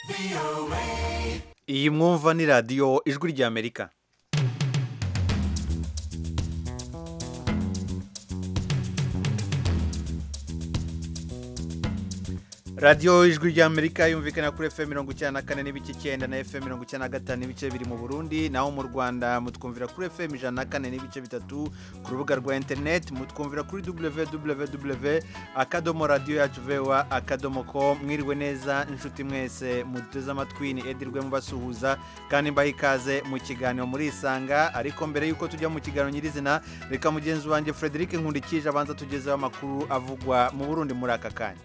iyi mwumva ni radiyo ijwi ry'amerika radiyo ijwi ry'amerika yumvikana kuri fm mirongo icyenda na kane n'ibice icyenda na fm mirongo icyenda na gatanu n'ibice biri mu burundi naho mu rwanda mutwumvira kuri fm ijana na kane n'ibice bitatu ku rubuga rwa interineti mutwumvira kuri www akadomo radiyo yacu vewa akadomo ko mwiriwe neza inshuti mwese muduteze amatwi ni edirwe mubasuhuza kandi mbaha ikaze mu kiganiro muri isanga ariko mbere y'uko tujya mu kiganiro nyirizina reka mugenzi wanjye frederic nkundikije abanza tugezeho amakuru avugwa mu burundi muri aka kanya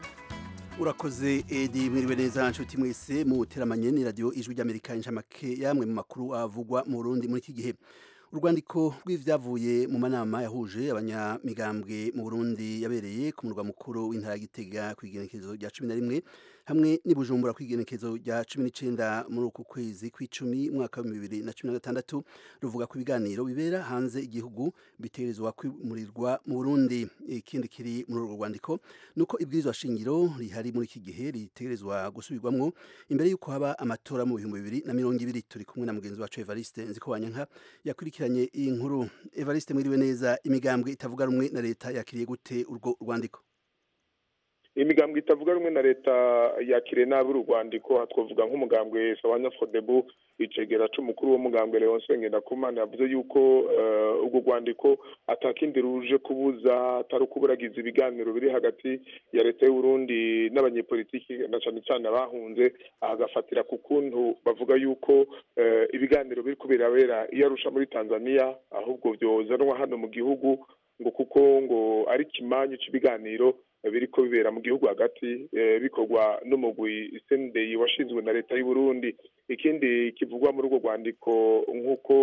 urakoze edi mwiriwe neza nshuti mwese mu teramanye ni radiyo ijwi ry'amerika inshamake yamwe mu makuru avugwa mu burundi muri iki gihe urwandiko rw'ibyavuye mu manama yahuje abanyamigambwe mu burundi yabereye ku murwa mukuru w'intara gitega ku igenekerezo rya cumi na rimwe hamwe n'ibujumbura ku igenekerezo rya cumi n'icyenda muri uku kwezi kw'icumi umwaka wa bibiri na cumi na gatandatu ruvuga ku biganiro bibera hanze igihugu bitegerezwa kwimurirwa mu burundi ikindi kiri muri urwo rwandiko ni uko ibwirizwa shingiro rihari muri iki gihe ritegerezwa gusubirwamwo imbere y'uko haba amatora mu bihumbi bibiri na mirongo ibiri turi kumwe na mugenzi wacu evariste nzikowanyanka yakurikiranye iyi nkuru evariste mwiriwe neza imigambwe itavuga rumwe na leta yakiriye gute urwo rwandiko imigambwe itavuga rumwe na leta yakiriye nabi uru rwandiko twavuga nk'umugambwe sawanya fodebu icegera c'umukuru w'umugambwe leonce ngendakumana yavuze yuko urwo rwandiko atakindi ruje kubuza atari ukuburagiza ibiganiro biri hagati ya leta y'uburundi n'abanyepolitiki na cane cane abahunze agafatira ku kuntu bavuga yuko ibiganiro biri kubirabera iyo arusha muri tanzania ahubwo vyozanwa hano mu gihugu ngo kuko ngo ari ikimanyu c'ibiganiro biriko bibera mu gihugu hagati bikorwa n'umugwi sendeyi washinzwe na leta y'u Burundi ikindi kivugwa muri urwo rwandiko nk'uko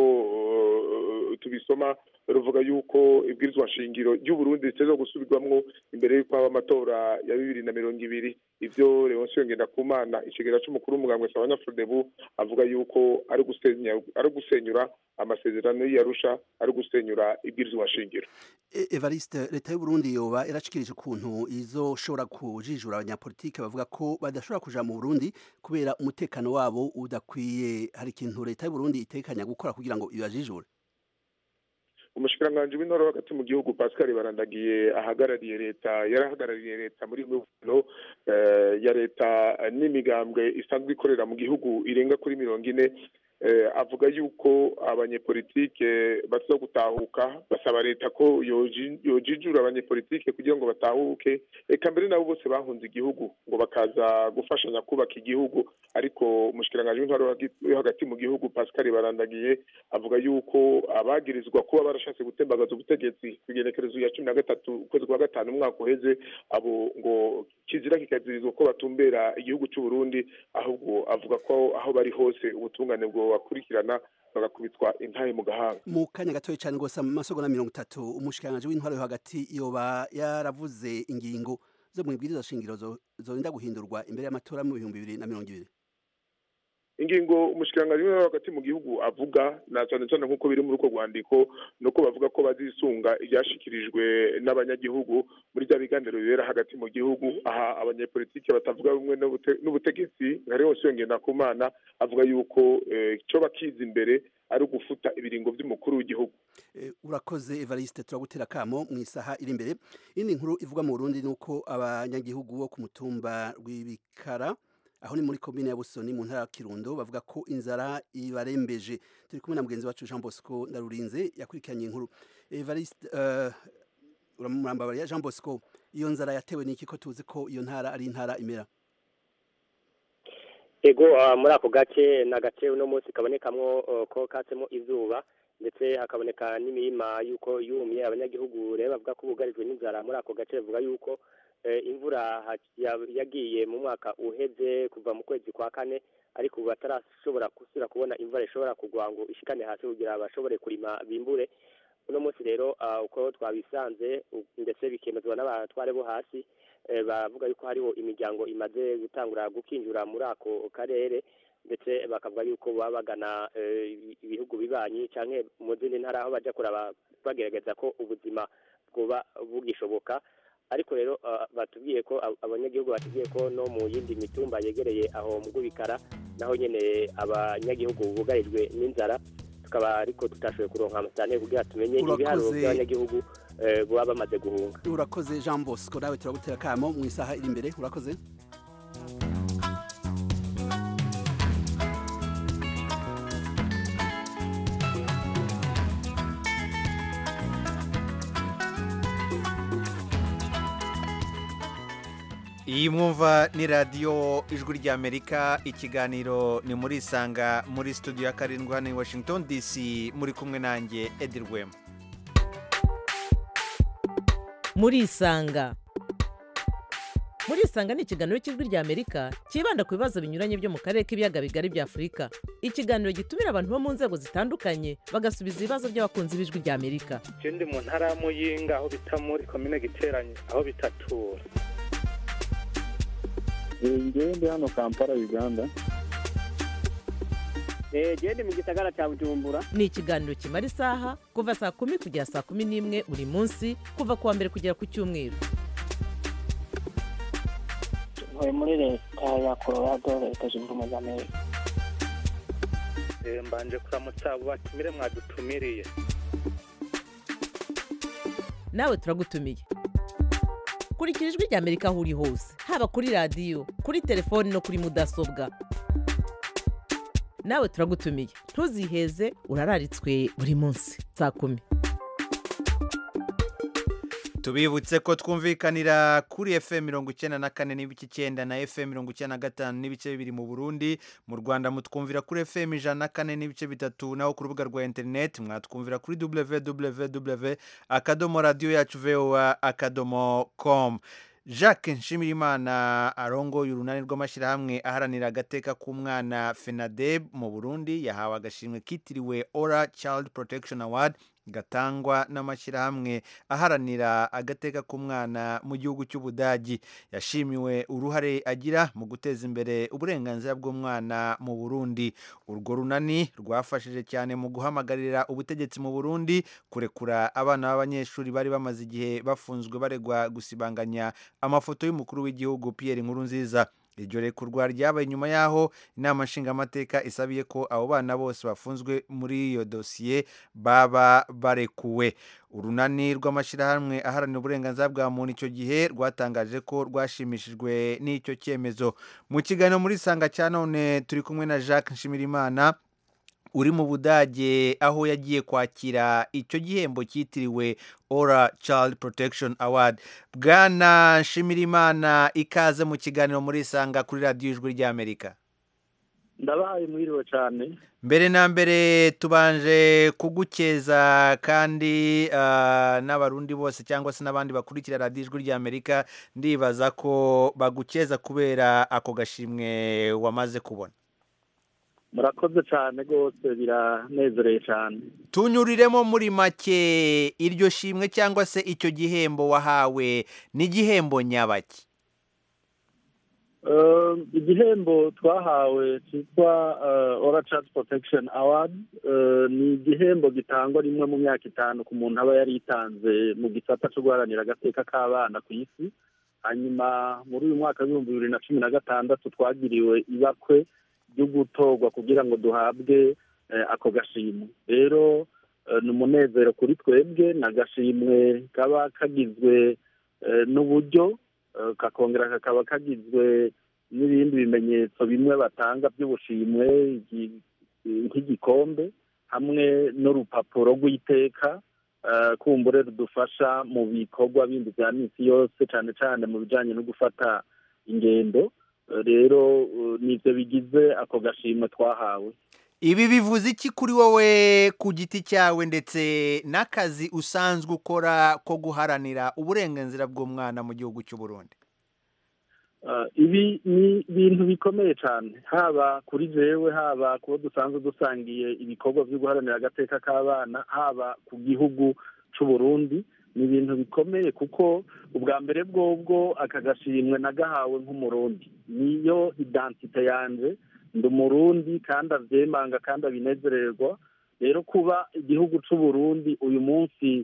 tubisoma ruvuga yuko ibwirizwa nshingiro ry'u Burundi riteza gusubirwamwo imbere y'uko haba amatora ya bibiri na mirongo ibiri ivyo Leonce Ngendakumana ikigera c'umukuru w'umugambwe Sabanya Frodebu avuga yuko ari gusenya ari gusenyura amasezerano y'Arusha ari gusenyura ibwirizwa nshingiro Evariste leta y'u Burundi yoba irashikirije ukuntu izoshobora kujijura abanyapolitike bavuga ko badashobora kuja mu Burundi kubera umutekano wabo udakwiye hari ikintu leta y'u Burundi itekanya gukora kugira ngo ibajijure umushikiranganji w'intore hagati mu gihugu Pascal Barandagiye ahagarariye leta yarahagarariye leta muri muvano ya leta n'imigambwe isanzwe ikorera mu gihugu irenga kuri mirongo ine avuga yuko abanyepolitike baza gutahuka basaba leta ko yojijura abanyepolitike kugira ngo batahuke reka mbere nabo bose bahunze igihugu ngo bakaza gufashanya kubaka igihugu ariko umushikiranganji w'intwaro yo hagati mu gihugu Pascal Barandagiye avuga yuko abagirizwa kuba barashatse gutembagaza ubutegetsi ku igenekerezo ya cumi na gatatu ukwezi kwa gatanu umwaka uheze abo ngo kizira kikazirizwa ko batumbera igihugu cy'u Burundi ahubwo avuga ko aho bari hose ubutungane bwo bakurikirana bagakubitwa intahe mu gahanga mu kanya gatoya cyane rwose mu masogonda mirongo itatu umushikiranganji w'intwaro yo hagati yoba yaravuze ingingo zo mu ibwiriza shingiro zorinda guhindurwa imbere y'amatora mu bihumbi bibiri na mirongo ibiri ingingo umushikiranganji w'intwaro hagati mu gihugu avuga na cyane cyane nk'uko biri muri urwo rwandiko nuko bavuga ko bazisunga ibyashikirijwe n'abanyagihugu muri bya biganiro bibera hagati mu gihugu aha abanyepolitike batavuga rumwe n'ubutegetsi nka Leonce Ngendakumana avuga yuko icyo bakiza imbere ari ugufuta ibiringo by'umukuru w'igihugu urakoze evariste turagutera akamo mu isaha iri imbere indi nkuru ivuga mu burundi ni uko abanyagihugu bo ku mutumba rw'ibikara aho ni muri komine ya busoni mu ntara ya kirundo bavuga ko inzara ibarembeje turi kumwe na mugenzi wacu jean bosco ndarurinze yakurikiranye inkuru evariste uramurambabariya jean bosco iyo nzara yatewe n'iki ko tuzi ko iyo ntara ari intara imera ego muri ako gace ni agace uno munsi kabonekamwo ko katsemo izuba ndetse hakaboneka n'imirima y'uko yumye abanyagihugu rero bavuga ko bugarijwe n'inzara muri ako gace bavuga yuko imvura yagiye mu mwaka uheze kuva mu kwezi kwa kane ariko ubu batarashobora gusubira kubona imvura ishobora kugwa ngo ishikane hasi kugira bashobore kurima bimbure uno munsi rero uko twabisanze ndetse bikemezwa n'abatware bo hasi bavuga yuko hariho imiryango imaze gutangura gukinjura muri ako karere ndetse bakavuga yuko baba bagana ibihugu bibanyi cyangwa mu zindi ntara aho bajya kuraba bagerageza ko ubuzima bwoba bugishoboka ariko rero ah, batubwiye ko ab- abanyagihugu batubwiye ko no mu yindi mitumba yegereye aho mu Rwubikara naho nyene abanyagihugu bugarijwe n'inzara tukaba ariko tutashoboye kuronka amasane kugira tumenye Urakoze. ibiharuro by'abanyagihugu eh, baba bamaze guhunga urakoze jean bosco nawe turagutera akamo mu isaha iri imbere urakoze iyi mwumva ni radiyo ijwi ry'amerika ikiganiro ni muri isanga muri studio ya karindwi hano i washington dc muri kumwe nanjye edi rwema muri isanga muri isanga ni ikiganiro cy'ijwi ry'amerika cyibanda ku bibazo binyuranye byo mu karere k'ibiyaga bigari bya afurika ikiganiro gitumira abantu bo mu nzego zitandukanye bagasubiza ibibazo by'abakunzi b'ijwi ry'amerika je ndi mu ntara ya muyinga aho bita muri komine giteranye aho bitatura ngewe ndi hano kampala uganda gende mu gisagara cya bujumbura ni ikiganiro kimara isaha kuva saa kumi kugera saa kumi n'imwe buri munsi kuva ku wa mbere kugera ku cyumweru ntuye muri leta ya colorado leta zunze ubumwe za amerika Eh, mbanje kuramutsa abo batumire mwadutumiriye nawe turagutumiye kurikira ijwi ry'amerika aho uri hose haba kuri radiyo kuri telefoni no kuri mudasobwa nawe turagutumiye ntuziheze urararitswe buri munsi saa kumi tubibutse ko twumvikanira kuri fm mirongo icyenda na kane n'ibice icyenda na fm mirongo icyenda na gatanu n'ibice bibiri mu burundi mu rwanda mutwumvira kuri fm ijana na kane n'ibice bitatu naho ku rubuga rwa interineti mwatwumvira kuri www akadomo radiyo yacu voa akadomo com jacques nshimirimana arongoye urunani rw'amashyirahamwe aharanira agateka k'umwana fenadeb mu burundi yahawe agashimwe kitiriwe ora child protection award gatangwa n'amashyirahamwe aharanira agateka k'umwana mu gihugu cy'ubudagi yashimiwe uruhare agira mu guteza imbere uburenganzira bw'umwana mu burundi urwo runani rwafashije cyane mu guhamagarira ubutegetsi mu burundi kurekura abana b'abanyeshuri bari bamaze igihe bafunzwe baregwa gusibanganya amafoto y'umukuru w'igihugu pierre nkurunziza iryo rekurwa ryabaye nyuma y'aho inama nshingamateka isabiye ko abo bana bose bafunzwe muri iyo dosiye baba barekuwe urunani rw'amashyirahamwe aharanira uburenganzira bwa muntu icyo gihe rwatangaje ko rwashimishijwe n'icyo cyemezo mu kiganiro muri sanga cya none turi kumwe na jacques nshimirimana uri mu budage aho yagiye kwakira icyo gihembo cyitiriwe ora child protection award bwana nshimirimana ikaze mu kiganiro muri isanga kuri radiyo ijwi ry'amerika ndabahaye mwiriwe cyane mbere na mbere tubanje kugukeza kandi ah, n'abarundi bose cyangwa se n'abandi bakurikira radiyo ijwi ry'amerika ndibaza ko bagukeza kubera ako gashimwe wamaze kubona murakoze cyane rwose biranezereye cyane tunyuriremo muri make iryo shimwe cyangwa se icyo gihembo wahawe n'igihembo nyabaki Eh, igihembo twahawe cyitwa eh, ora child protection award eh, ni igihembo gitangwa rimwe mu myaka itanu ku muntu aba yaritanze mu gisata cyo guharanira agateka k'abana ku isi hanyuma muri uyu mwaka w'ibihumbi bibiri na cumi na gatandatu twagiriwe ibakwe ryo gutorwa kugira ngo duhabwe eh, ako gashimwe rero eh, ni umunezero kuri twebwe ni agashimwe kaba kagizwe eh, n'uburyo eh, kakongera kakaba kagizwe n'ibindi bimenyetso bimwe batanga by'ubushimwe igi- nk'igikombe hamwe n'urupapuro rw'iteka eh, kumbure rudufasha mu bikorwa bindi bya minsi yose cyane cyane mu bijyanye no gufata ingendo Eh, rero eh, nibyo bigize ako gashimwe twahawe ibi bivuze iki kuri wowe ku giti cyawe ndetse n'akazi usanzwe ukora ko guharanira uburenganzira bw'umwana mu gihugu cy'u Burundi Uh, ibi ni ibintu bikomeye cyane haba kuri jewe haba kubo dusanzwe dusangiye ibikorwa byo guharanira agateka k'abana haba ku gihugu cy'u Burundi ni ibintu bikomeye kuko ubwa mbere bwobwo aka gashimwe nagahawe nk'umurundi niyo identite yanje ndi umurundi kandi avyemanga kandi abinezererwa rero kuba igihugu cy'u Burundi uyu munsi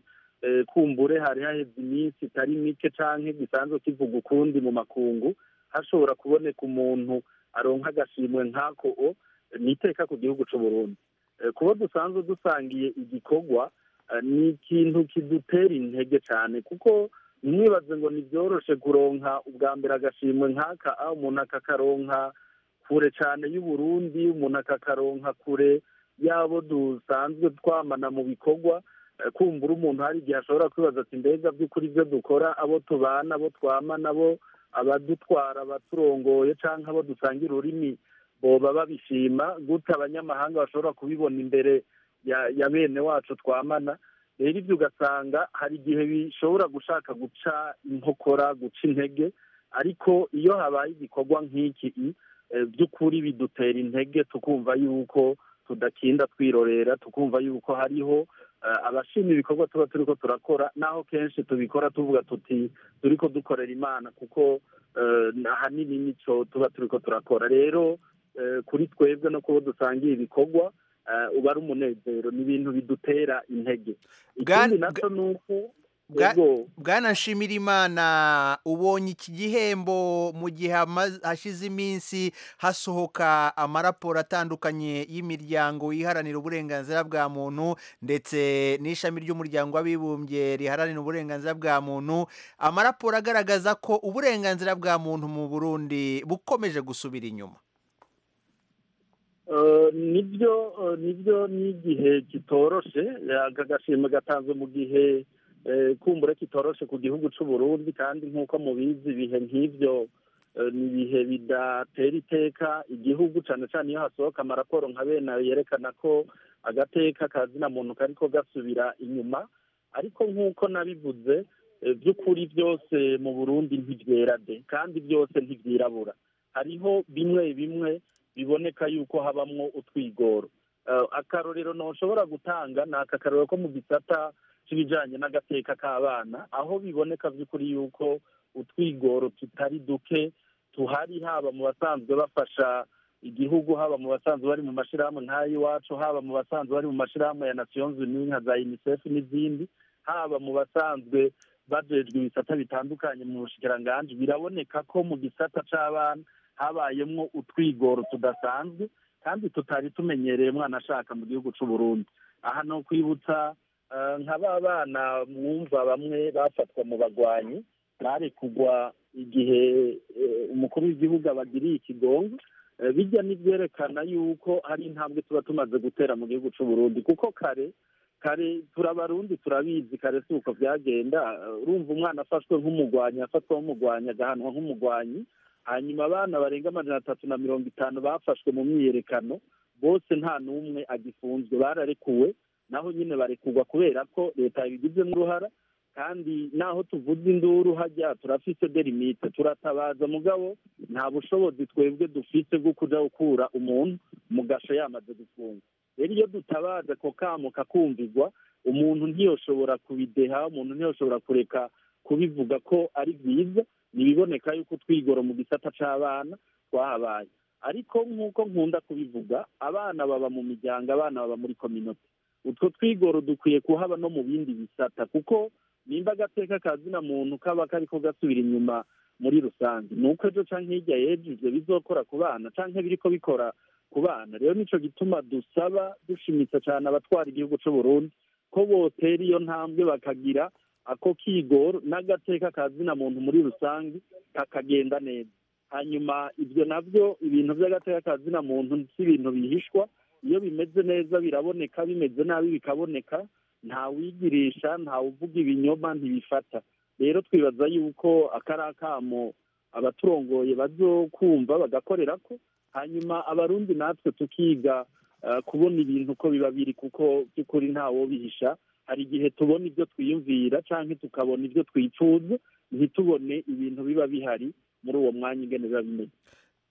eh, kumbure hari haheze iminsi itari mike canke gisanzwe kivuga ukundi mu makungu hashobora kuboneka umuntu aronka agashimwe nk'ako o ni iteka ku gihugu c'u Burundi Eh, kuba dusanzwe dusangiye igikorwa eh, ni ikintu kidutera intege cyane kuko ntimwibaze ngo ntibyoroshe kuronka ubwa mbere agashimwe nk'aka aho umuntu akakaronka kure cyane y'uburundi umuntu akakaronka kure y'abo dusanzwe twamana mu bikorwa Eh, kumbura umuntu hari igihe ashobora kwibaza ati mbega by'ukuri ibyo dukora abo tubana abo twamana abo abadutwara abaturongoye cyangwa abo dusangira ururimi boba babishima gute abanyamahanga bashobora kubibona imbere ya ya bene wacu twamana rero ibyo ugasanga hari igihe bishobora gushaka guca inkokora guca intege ariko iyo habaye igikorwa nk'iki eh, by'ukuri bidutera intege tukumva yuko tudakinda twirorera tukumva yuko hariho eh, abashima ibikorwa tuba turiko turakora naho kenshi tubikora tuvuga tuti turiko dukorera imana kuko eh, ahanini nico tuba turiko turakora rero eh, kuri twebwe no kubo dusangiye ibikorwa eh, uba ari umunezero ni ibintu bidutera intege Bwa- ikindi naco ni uko Bwa- ego bwana nshimirimana ubonye iki gihembo mu gihe hama- hashize iminsi hasohoka amaraporo atandukanye y'imiryango iharanira uburenganzira bwa muntu ndetse n'ishami ry'umuryango w'abibumbye riharanira uburenganzira bwa muntu amaraporo agaragaza ko uburenganzira bwa muntu mu burundi bukomeje gusubira inyuma Eh, nibyo eh, nibyo n'igihe kitoroshe aka gashimwe gatanzwe mu gihe eh, kumbura kitoroshe ku gihugu c'u Burundi kandi nk'uko mubizi ibihe nk'ivyo eh, ni ibihe bidatera iteka igihugu cane cane iyo hasohoka amaraporo nka bene ayo yerekana ko agateka kazina muntu kariko gasubira inyuma ariko nk'uko nabivuze eh, by'ukuri byose mu Burundi ntivyera de kandi byose ntivyirabura hariho bimwe bimwe biboneka yuko habamwo utwigoro Eh, akarorero ntushobora gutanga ni aka karorero ko mu gisata c'ibijanye n'agateka k'abana aho biboneka by'ukuri yuko utwigoro tutari duke tuhari haba mu basanzwe bafasha igihugu haba mu basanzwe bari mu mashirahamwe nk'ay'iwacu haba mu basanzwe bari mu mashirahamwe ya nations unies nka za unicef n'izindi haba mu basanzwe bajejwe ibisata bitandukanye mu bushikiranganji biraboneka ko mu gisata c'abana habayemwo utwigoro tudasanzwe kandi tutari tumenyereye mwana ashaka mu gihugu c'u Burundi aha no kwibutsa eh, nka ba bana mwumva bamwe bafatwa mu bagwanyi barekugwa igihe eh, umukuru w'igihugu abagiriye ikigongo Eh, bijya n'ibyerekana yuko hari intambwe tuba tumaze gutera mu gihugu c'u Burundi kuko kare kare turabarundi turabizi kare si uko byagenda Eh, urumva umwana afashwe nk'umugwanyi afatwa nk'umugwanyi agahanwa nk'umugwanyi hanyuma abana barenga amajana atatu na mirongo itanu bafashwe mu myiyerekano bose nta n'umwe agifunzwe bararekuwe naho nyine barekurwa kubera ko leta yabigizemo uruhara kandi naho tuvuze induru hajya turafise derimite turatabaza mugabo nta bushobozi twebwe dufite bwo kuja gukura umuntu mu gasho yamaze gufungwa rero iyo dutabaza ako kamo kakumvirwa umuntu ntiyoshobora kubideha umuntu ntiyoshobora kureka kubivuga ko ari byiza ntibiboneka yuko twigoro mu gisata c'abana twahabaye ariko nk'uko nkunda kubivuga abana baba mu miryango abana baba muri kominote utwo twigoro dukwiye kuhaba no mu bindi bisata kuko nimba agateka kazina muntu kaba kariko gasubira inyuma muri rusange ni uko ejo canke hirya y'ejo ivyo bizokora ku bana canke biriko bikora ku bana rero nico gituma dusaba dushimitse cane abatwara igihugu c'u Burundi ko botera iyo ntambwe bakagira ako kigoro n'agateka kazina muntu muri rusange kakagenda neza hanyuma ibyo nabyo ibintu by'agateka kazina muntu si ibintu bihishwa iyo bimeze neza biraboneka bimeze nabi bikaboneka ntawigirisha ntawuvuga ibinyoma ntibifata rero twibaza yuko akari akamo abaturongoye bazokumva bagakorera ko hanyuma abarundi natwe tukiga eh, kubona ibintu uko biba biri kuko by'ukuri ntawobihisha hari igihe tubona ibyo twiyumvira canke tukabona ibyo twifuza ntitubone ibintu biba bihari muri uwo mwanya ingene biba bimeze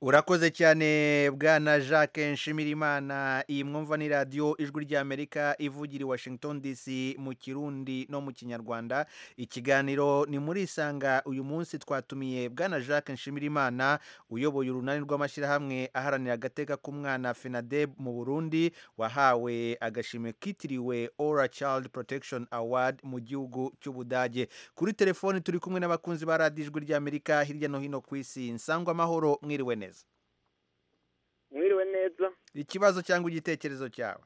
urakoze cyane bwana jacques nshimirimana iyi mwumva ni radiyo ijwi ry'amerika ivugira i washington dc mu kirundi no mu kinyarwanda ikiganiro ni muri isanga uyu munsi twatumiye bwana jacques nshimirimana uyoboye urunani rw'amashyirahamwe aharanira agateka k'umwana fenadeb mu burundi wahawe agashimwe kitiriwe ora child protection award mu gihugu cy'ubudage kuri telefoni turi kumwe n'abakunzi ba radiyo ijwi ry'amerika hirya no hino ku isi nsangwa amahoro mwiriwe neza mwiriwe neza ikibazo cyangwa igitekerezo cyawe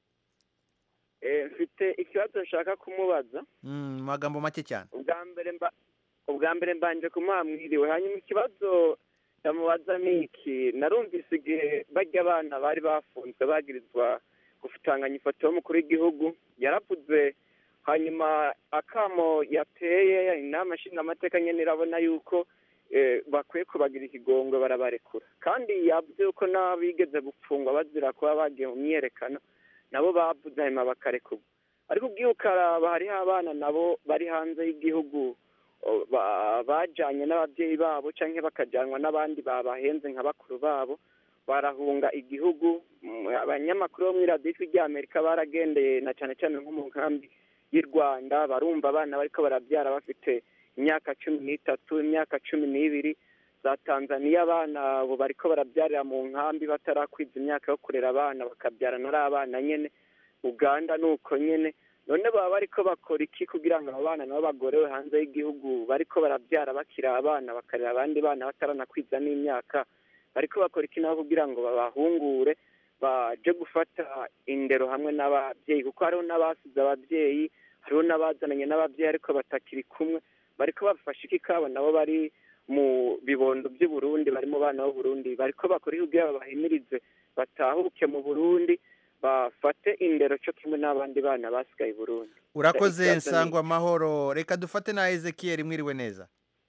mfite ikibazo nshaka kumubaza mu magambo make cyane ubwa mbere mba ubwa mbere mbanje kumuha mwiriwe hanyuma ikibazo ndamubaza ni iki narumvise igihe bajya abana bari bafunzwe bagirizwa gufutanganya ifoto y'umukuru w'igihugu yaravuze hanyuma akamo yateye inama nshingamateka nyine irabona yuko bakwiye kubagira ikigongwe barabarekura kandi yavuze yuko n'abigeze gupfungwa bazira kuba bagiye mu myiyerekano nabo bavuze hanyuma bakarekurwa ariko ubwiye ukaraba hariho abana nabo bari hanze y'igihugu bajyanye n'ababyeyi babo cyangwa bakajyanwa n'abandi babahenze nka bakuru babo barahunga igihugu abanyamakuru bo muri radiyo ry'amerika baragendeye na cyane cyane nko mu nkambi y'u rwanda barumva abana bariko barabyara bafite imyaka cumi n'itatu imyaka cumi n'ibiri za tanzaniya abana ubu bariko barabyarira mu nkambi batarakwiza imyaka yo kurera abana bakabyarana ari abana nyine uganda ni uko nyine none baba bariko bakora iki kugira ngo abo bana nabo bagorewe hanze y'igihugu bariko barabyara bakiri abana bakarera abandi bana bataranakwiza n'imyaka bariko bakora iki nabo kugira ngo babahungure baje gufata indero hamwe n'ababyeyi kuko hariho n'abasize ababyeyi hariho n'abazananye n'ababyeyi ariko batakiri kumwe bariko bafashe iki kabo nabo bari mu bibondo by'i Burundi bari mu bana b'uburundi bariko bakora iki kugira babahimirize batahuke mu burundi bafate indero cyo kimwe n'abandi bana basigaye i burundi urakoze nsangwa amahoro reka dufate na ezekiyeri mwiriwe neza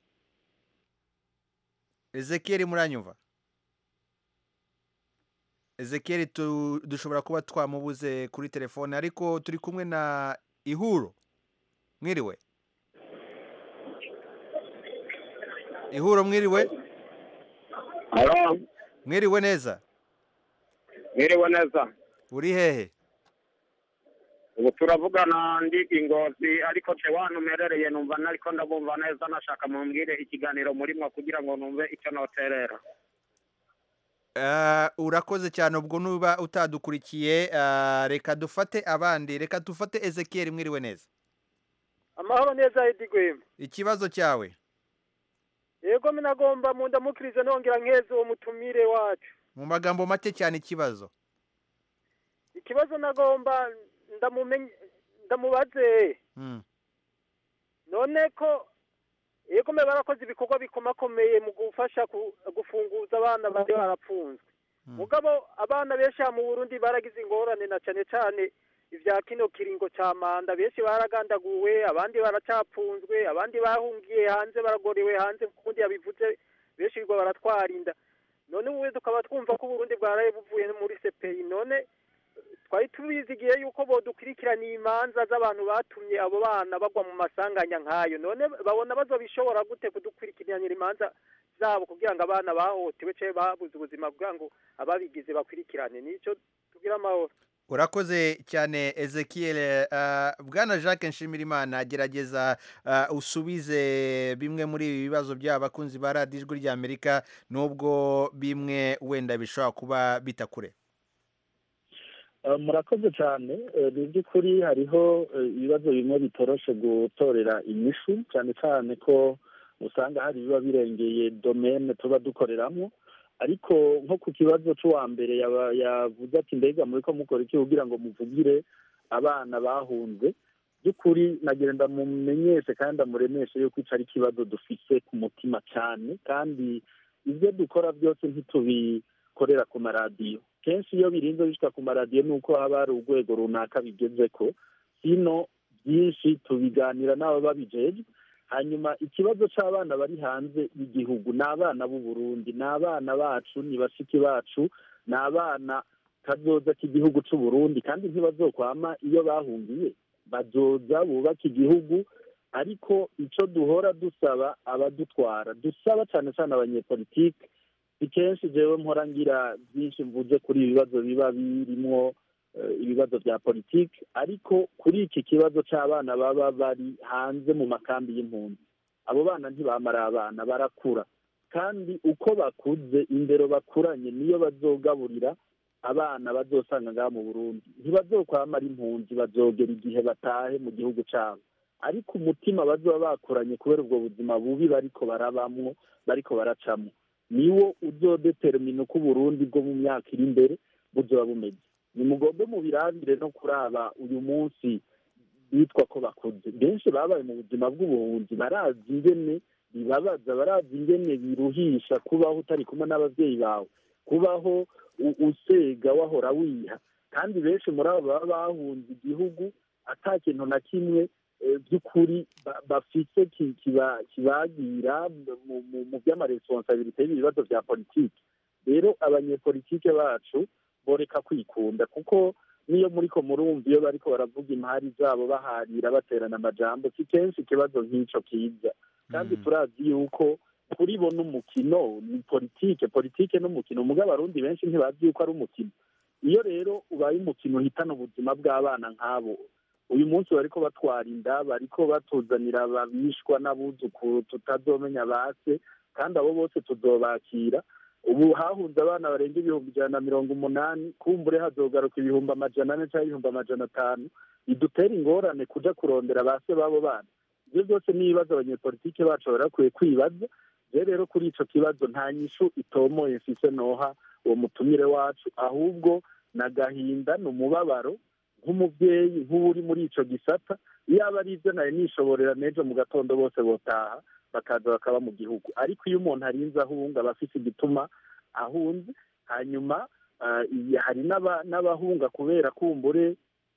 ezekiyeri muranyumva ezekiyeri dushobora kuba twamubuze kuri telefone ariko turi kumwe na ihuro mwiriwe ihuro mwiriwe mwiriwe neza mwiriwe neza uri hehe ubu turavugana ndi ingozi ariko wano umerereye numva ariko ndabumva neza nashaka mumbwire ikiganiro murimo kugira ngo numve icyo noterera urakoze cyane ubwo nuba utadukurikiye reka dufate abandi reka dufate ezekiyeri mwiriwe neza amahoro neza edigwema ikibazo cyawe yego minagomba mu ndamukirize nongera nkeze uwo mutumire wacu mu magambo make cyane ikibazo ikibazo nagomba ndamubaze none ko yego mbe barakoze ibikorwa bikomakomeye mu gufasha gufunguza abana bari barapfunzwe mugabo abana benshi mu burundi baragize ingorane na cyane cyane ibya kino kiringo cya manda benshi baragandaguwe abandi baracapfunzwe abandi bahungiye hanze baragorewe hanze kundi yabivuze benshi bigo baratwara inda none ubu tukaba twumva ko uburundi bwaraye buvuye muri sepeyi none twari tubizigiye yuko bodukurikirana imanza z'abantu batumye abo bana bagwa mu masanganya nk'ayo none babona bazobishobora gute kudukurikiranira imanza zabo kugira ngo abana bahotewe cyangwa babuze ubuzima kugira ngo ababigize bakurikirane nicyo tugira amahoro urakoze cyane ezekiel bwana jacques nshimirimana gerageza usubize bimwe muri ibi bibazo by'abakunzi ba radiyo ijwi ry'amerika nubwo bimwe wenda bishobora kuba bitakure murakoze cyane ni by'ukuri hariho ibibazo bimwe bitoroshe gutorera inyishu cyane cyane ko usanga hari ibiba birengeye domene tuba dukoreramo ariko nko ku kibazo cy'uwa mbere yavuze ati mbega muri ko mukora iki kugira ngo muvugire abana bahunze by'ukuri nagenda mumenyeshe kandi amuremeshe yuko icyo ari ikibazo dufite ku mutima cyane kandi ibyo dukora byose ntitubikorera ku maradiyo kenshi iyo birinze bishyika ku maradiyo ni uko haba hari urwego runaka bigeze ko hino byinshi tubiganira n'abo babijeje hanyuma ikibazo cy'abana bari hanze y'igihugu ni abana b'u Burundi ni abana bacu ni bashiki bacu ni abana kazoza k'igihugu cy'u Burundi kandi ntibazokwama iyo bahungiye bazoza bubaka igihugu ariko icyo duhora dusaba abadutwara dusaba cyane cyane abanyepolitike si kenshi jewe mpora ngira byinshi mvuze kuri ibi bibazo biba birimwo eh, ibibazo bya politiki ariko kuri iki kibazo cy'abana baba bari hanze mu makambi y'impunzi abo bana ntibamara abana barakura kandi uko bakuze indero bakuranye niyo bazogaburira abana bazosanga ngaha mu burundi ntibazokwamara impunzi bazogera igihe batahe mu gihugu cyabo ariko umutima bazoba bakuranye kubera ubwo buzima bubi bariko barabamwo bariko baracamo niwo uzodetermina uko uburundi bwo mu myaka iri imbere buzoba bumeze nimugombe mubirabire no kuraba uyu munsi bitwa ko bakuze benshi babaye mu buzima bw'ubuhunzi barazi ingene bibabaza barazi ingene biruhisha kubaho utari kumwe n'ababyeyi bawe kubaho u- usega wahora wiha kandi benshi muri abo baba bahunze igihugu ata kintu na kimwe eh, by'ukuri ba- bafise ki- kiba- kibagira mu- mu- mu by'amaresponsabilite y'ibibazo bya politiki rero abanyepolitike bacu boreka kwikunda kuko niyo muriko murumva iyo bariko baravuga impari zabo baharira baterana amajambo si kenshi ikibazo nk'ico kiza kandi turazi yuko kuri bo n'umukino ni politike politike n'umukino mugabo abarundi benshi ntibazi yuko ari umukino iyo rero ubaye umukino uhitana ubuzima bw'abana nk'abo uyu munsi bariko batwara inda bariko batuzanira ababishwa n'abuzukuru tutazomenya base kandi abo bose tuzobakira ubu hahunze abana barenga ibihumbi ijana na mirongo umunani kumbure hazogaruka ibihumbi amajana ane cyangwa ibihumbi amajana atanu bidutera ingorane kuja kurondera base b'abo bana ibyo byose ni ibibazo abanyepolitike bacu bari bakwiye kwibaza rero rero kuri ico kibazo nta nyishu itomoye mfise noha uwo mutumire wacu ahubwo ni agahinda ni umubabaro nk'umubyeyi nk'uri muri ico gisata iyo aba ari ibyo nari nishoborera n'ejo mu gatondo bose botaha bakaza bakaba mu gihugu ariko iyo umuntu arinze ahunga aba afise igituma ahunze hanyuma ah, iyi- hari n'aba- n'abahunga kubera kumbure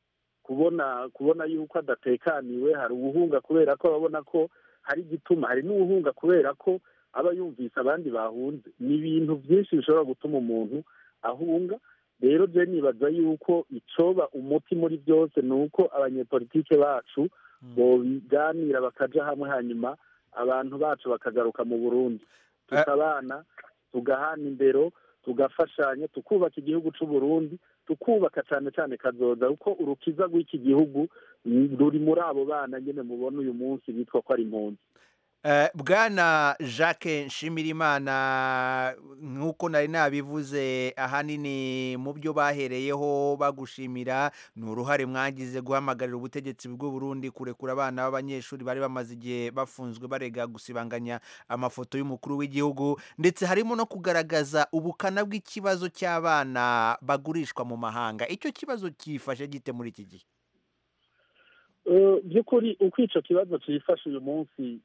kubona kubona yuko adatekaniwe hari uwuhunga kubera ko babona ko hari igituma hari n'uwuhunga kubera ko aba yumvise abandi bahunze ni ibintu byinshi bishobora gutuma umuntu ahunga rero je nibaza yuko icoba umuti muri byose ni uko abanyepolitike bacu bobiganira bakaja hamwe hanyuma abantu bacu bakagaruka mu burundi tukabana tugahana indero tugafashanya tukubaka igihugu c'u Burundi tukubaka cyane cyane kazoza kuko urukiza rw'iki gihugu ni- ruri muri abo bana nyene mubona uyu munsi bitwa ko ari impunzi Eh, bwana jacques nshimirimana nk'uko nari nabivuze ahanini mu byo bahereyeho bagushimira ni uruhare mwagize guhamagarira ubutegetsi bw'u Burundi kurekura abana b'abanyeshuri bari bamaze igihe bafunzwe barega gusibanganya amafoto y'umukuru w'igihugu ndetse harimo no kugaragaza ubukana bw'ikibazo cy'abana bagurishwa mu mahanga icyo kibazo cyifashe gite muri iki gihe Eh, by'ukuri uko ico kibazo cifashe uyu munsi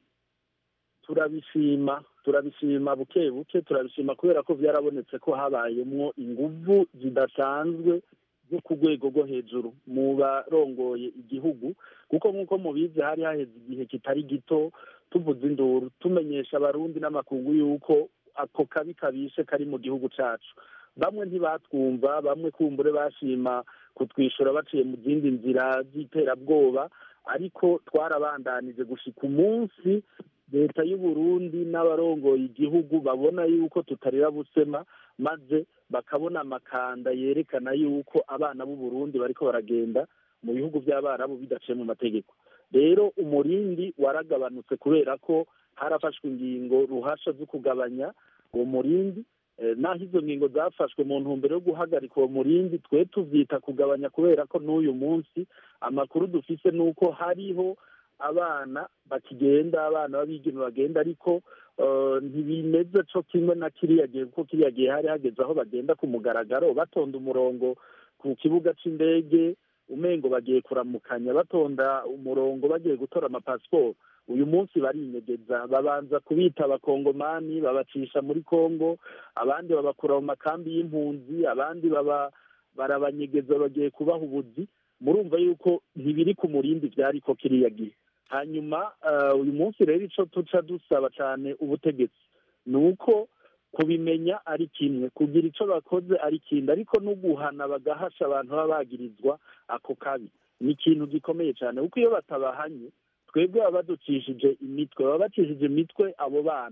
turabishima turabishima buke buke turabishima kubera ko byarabonetse ko habayemwo inguvu zidasanzwe zo ku rwego rwo hejuru mu barongoye igihugu kuko nk'uko mubizi hari haheze igihe kitari gito tuvuze induru tumenyesha abarundi n'amakungu y'uko ako kabi kabishe kari mu gihugu cacu bamwe ntibatwumva bamwe kumbure bashima kutwishyura baciye mu zindi nzira z'iterabwoba ariko twarabandanije gushika umunsi leta y'u Burundi n'abarongoye igihugu babona yuko tutarira busema maze bakabona amakanda yerekana yuko abana b'u Burundi bariko baragenda mu bihugu by'abarabu bidaciye mu mategeko rero umurindi waragabanutse kubera ko harafashwe ingingo ruhasha zo kugabanya uwo murindi Eh, naho izo ngingo zafashwe mu ntumbero yo guhagarika uwo murindi twe tuvyita kugabanya kubera ko n'uyu munsi amakuru dufise ni uko hariho abana bakigenda abana b'abigeme bagenda ariko eh, ntibimeze co kimwe na kiriya gihe kuko kiriya gihe hari hageze aho bagenda ku mugaragaro batonda umurongo ku kibuga c'indege umengo bagiye kuramukanya batonda umurongo bagiye gutora amapasiporo uyu munsi barinyegeza babanza kubita abakongomani babacisha muri kongo abandi babakura mu makambi y'impunzi abandi baba barabanyegeza bagiye kubaha ubuzi murumva yuko ntibiri ku murindi byari ko kiriya gihe hanyuma eh, uyu munsi rero ico tuca dusaba cyane ubutegetsi ni uko kubimenya ari kimwe kugira ico bakoze ari kindi ariko no guhana bagahasha abantu baba bagirizwa ako kabi ni ikintu gikomeye cyane kuko iyo batabahanye twebwe baba baducishije imitwe baba bacishije imitwe abo bana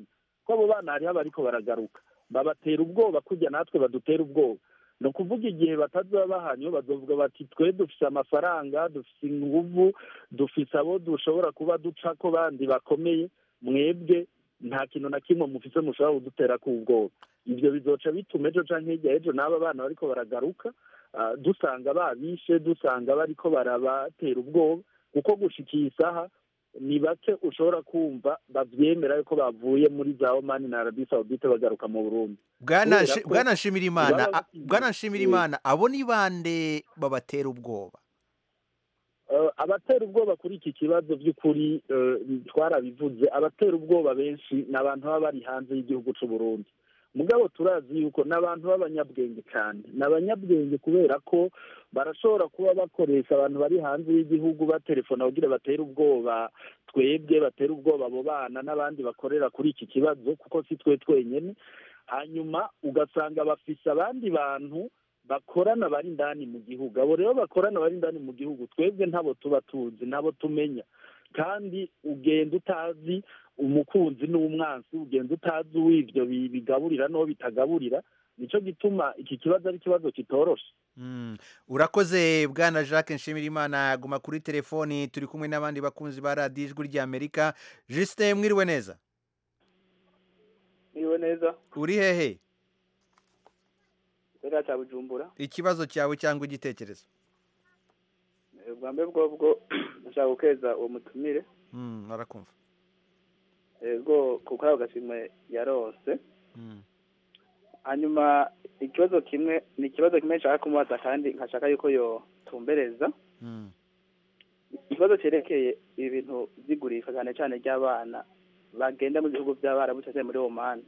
ko abo bana hariho abariko baragaruka babatera ubwoba kujya natwe badutera ubwoba ni ukuvuga igihe batazaba bahanywe bazovuga bati twe dufise amafaranga dufise inguvu dufise abo dushobora kuba duca ko bandi bakomeye mwebwe nta kintu na kimwe mufise mushobora kudutera ku ubwoba ibyo bizoca bituma ejo canke hirya ejo n'aba bana bariko baragaruka ah, dusanga babishe dusanga bariko barabatera ubwoba kuko gushika iyi saha ni bake ushobora kumva bavyemera yuko bavuye muri za omani na arabi saudite bagaruka mu burundi bwana Kubera Nshi- ko bwana nshimirimana baba a- bwana nshimirimana abo ni bande babatera ubwoba Eh, abatera ubwoba kuri iki kibazo by'ukuri eh, twarabivuze abatera ubwoba benshi ni abantu baba bari hanze y'igihugu cy'u Burundi mugabo turazi yuko ni abantu b'abanyabwenge cyane ni abanyabwenge kubera ko barashobora kuba bakoresha abantu bari hanze y'igihugu baterefona kugira batere ubwoba twebwe batera ubwoba abo bana n'abandi bakorera kuri iki kibazo kuko si twe twenyine hanyuma ugasanga bafise abandi bantu bakorana bari indani mu gihugu abo rero bakorana bari indani mu gihugu twebwe ntabo tuba tuzi ntabo tumenya kandi ugenda utazi umukunzi n'umwansi ugenda utazi uw'ibyo bi- bigaburira n'uwo bitagaburira nicyo gituma iki kibazo ari ikibazo kitoroshe Mm. urakoze bwana jacques nshimirimana guma kuri telefoni turi kumwe n'abandi bakunzi ba radiyo ijwi ry'amerika jisite mwiriwe neza niwe neza uri hehe gisagara cya bujumbura ikibazo cyawe cyangwa igitekerezo Eh, bwa mbere bwobwo ndashaka gukeza uwo mutumire Mm, arakumva ego kuko ako gashimwe yarose Mm. hanyuma ikibazo kimwe ni ikibazo kimwe nshaka kumubaza kandi nkashaka yuko yotumbereza Mm. ikibazo cyerekeye ibintu by'igurishwa cyane cyane ry'abana bagenda mu bihugu by'abarabu cyangwa se muri omani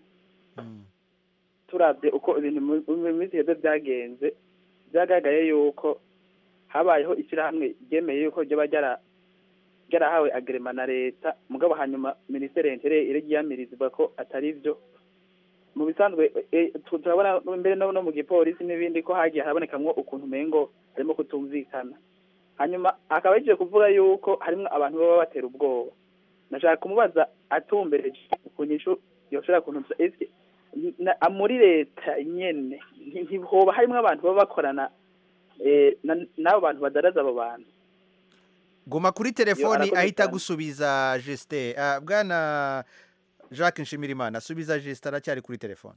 turabye uko ibintu mu mu minsi iheze byagenze byagaragaye yuko habayeho ishyirahamwe ryemeye yuko ryaba ryara ryarahawe agrema na leta mugabo hanyuma minisiteri y'intere irigiyamiriza ivuga ko atari byo mu bisanzwe eh, tu- turabona mbere no no mu gipolisi n'ibindi ko hagiye harabonekamwo ukuntu umengo harimo kutumvikana hanyuma akaba yagiye kuvuga yuko harimo abantu baba batera ubwoba nashaka kumubaza atumbereje ku nyishu yoshobora kuntuza ese na- muri leta nyene nti- ntihoba harimo abantu baba bakorana eh, na- n'abo bantu badaraza abo bantu guma kuri telefoni arakoze ahita cyane. gusubiza jisite bwana jacques nshimirimana asubiza jisite aracyari kuri telefoni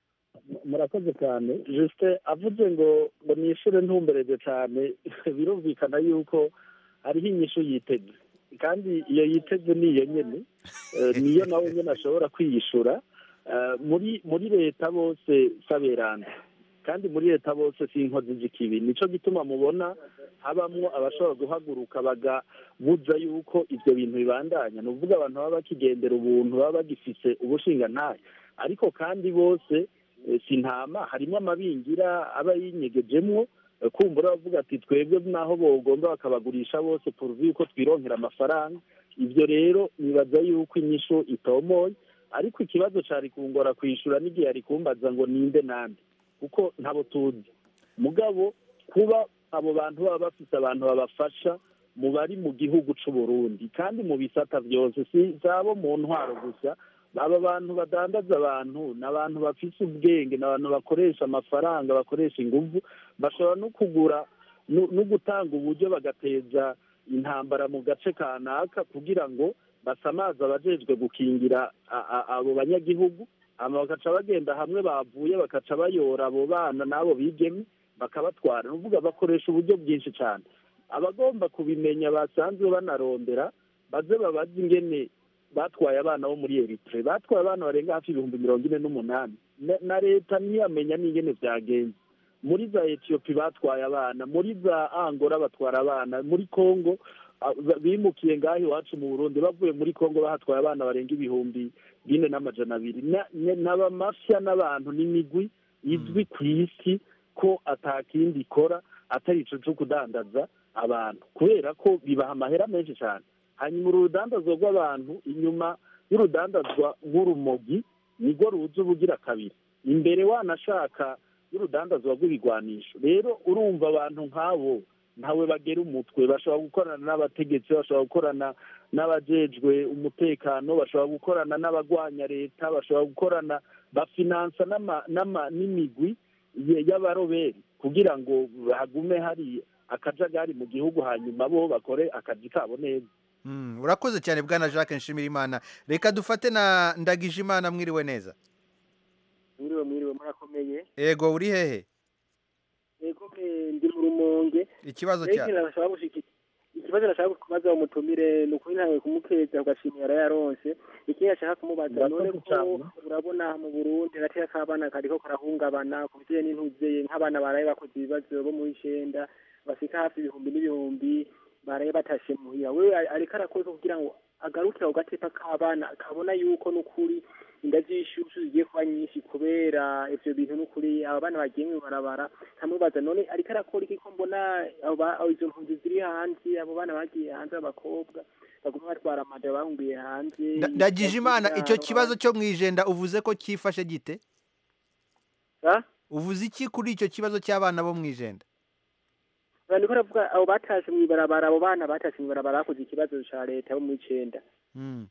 murakoze cyane justin avuze ngo ngo nishure ntumbereje cyane birumvikana yuko hariho inyishu yiteze kandi iyo yiteze ni iyo nyene Eh, niyo nawe nyene ashobora kwiyishura Eh, muri muri leta bose saberanda kandi muri leta bose si inkozi z'ikibi nico gituma mubona habamwo abashobora guhaguruka bagabuza yuko ivyo bintu bibandanya ni ukuvuga abantu baba bakigendera ubuntu baba bagifise ubushingantahe ariko kandi bose eh, si ntama harimo amabingira aba yinyegejemwo eh, kumbura bavuga ati twebwe naho bogomba bakabagurisha bose poruvi yuko twironkera amafaranga ibyo rero nibaza yuko inyishu itomoye ariko ikibazo cari kungora kwishura n'igihe yari kumbaza ngo ninde nande kuko ntabo tuzi mugabo kuba abo bantu baba bafise abantu babafasha mu bari mu gihugu c'u Burundi kandi mu bisata vyose si zabo mu ntwaro gusa aba bantu badandaza abantu ni abantu bafise ubwenge ni abantu bakoresha amafaranga bakoresha inguvu bashobora no kugura no no gutanga uburyo bagateza intambara mu gace kanaka kugira ngo basamaze abajejwe gukingira a- a- abo banyagihugu hama bakaca bagenda hamwe bavuye bakaca bayora abo bana n'abo bigeme bakabatwara ni ukuvuga bakoresha uburyo bwinshi cyane abagomba kubimenya basanzwe banarondera baze babaze ingene batwaye abana bo muri eritre batwaye abana barenga hafi ibihumbi mirongo ine n'umunani Na- na leta ntiyamenya n'ingene byagenze muri za etiyopi batwaye abana muri za angora batwara abana muri kongo ah, ba- bimukiye ngaho iwacu mu burundi bavuye muri kongo bahatwaye abana barenga ibihumbi bine n'amajana abiri Na- ne- n'abamafya n'abantu n'imigwi izwi ku isi ko atakindi ikora atari ico co kudandaza abantu kubera ko bibaha amahera menshi cyane hanyuma uru rudandazwa rw'abantu inyuma y'urudandazwa nk'urumogi nirwo ruza ubugira kabiri imbere wanashaka y'urudandazwa rw'ibigwanisho rero urumva abantu nk'abo ntawe bagera umutwe bashobora gukorana n'abategetsi bashobora gukorana n'abajejwe umutekano bashobora gukorana n'abagwanya leta bashobora gukorana bafinansa n'ama- n'ama- n'imigwi ye- y'abaroberi kugira ngo hagume hari akajagari mu gihugu hanyuma bo bakore akazi kabo neza Mm, urakoze cyane bwana jacques nshimirimana reka dufate na ndagije imana mwiriwe neza mwiriwe mwiriwe murakomeye ego uri hehe yego me ndi mu rumonge ikibazo Rero cya ikintu nashaka gushiki ikibazo nashaka kubaza umutumire ni ukuri ntawe kumukeza ugashimira yarayaronse ikindi nashaka kumubaza Murakoze none ko cyane. urabona mu burundi hagati y'akabana kariko karahungabana ku bijanye n'intuzeye nk'abana baraye bakoze ibibazo bo mu icenda bashika hafi ibihumbi n'ibihumbi baraye batashe muhira wewe ari- ariko arakoze kugira ngo agarukire ako gatepa k'abana kabona yuko n'ukuri inda z'ishushu zigiye kuba nyinshi kubera ivyo bintu n'ukuri aba bana bagiye mw'ibarabara nkamubaza none ariko arakora iki ko mbona abo ba- abo izo mpunzi ziri hanze abo bana bagiye hanze b'abakobwa baguma batwara amada bahungiye hanze Nda- ndagije imana icyo Ibyaro, kibazo cyo mu ijenda uvuze ko cyifashe gite Ah? uvuze iki kuri icyo kibazo cy'abana bo mu ijenda Abantu ko baravuga abo batashe mw'ibarabara abo bana batashe mw'ibarabara bakoze ikibazo ca leta bo mu icenda Mm.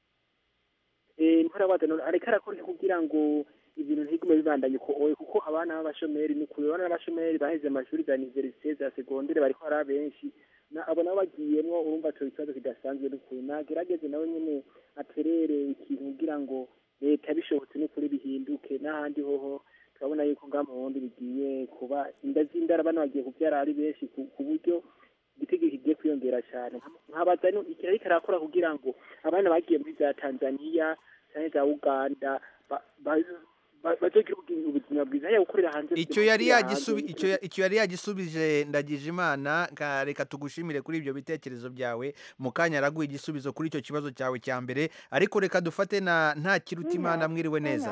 eh niko arabaza none ariko arakora iki kugira ngo ibintu ntigume bibandanye uko oye kuko abana b'abashomeri ni kure abana b'abashomeri baheze amashuri za universite za segondere bariko ari abenshi na abo nabo bagiyemwo urumva co ikibazo kidasanzwe n'ukuri nagerageze nawe nyene aterere ikintu kugira ngo leta bishobotse n'ukuri bihinduke n'ahandi hoho turabona yuko ngaha mu burundi bigiye kuba inda z'indara bana bagiye kuvyara ari benshi ku ku buryo igitegeko kigiye kwiyongera cyane nkabaza no iki ariko arakora kugira ngo abana bagiye muri za tanzaniya cyangwa za uganda ba- ba- ba- bazogira ubugi- ubuzima bwiza haya gukorera hanze icyo yari gukorera hanze, yagisubi icyo ya- icyo yari yagisubije ndagije imana ka- reka tugushimire kuri ibyo bitekerezo byawe mu kanya araguha igisubizo kuri icyo kibazo cyawe cya mbere ariko reka dufate na nta kiruta imana mwiriwe neza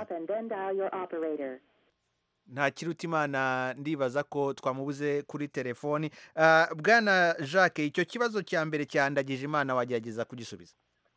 nta kiruta imana ndibaza ko twamubuze kuri telefoni Ah, bwana jacques icyo kibazo cya mbere cya ndagije imana wagerageza kugisubiza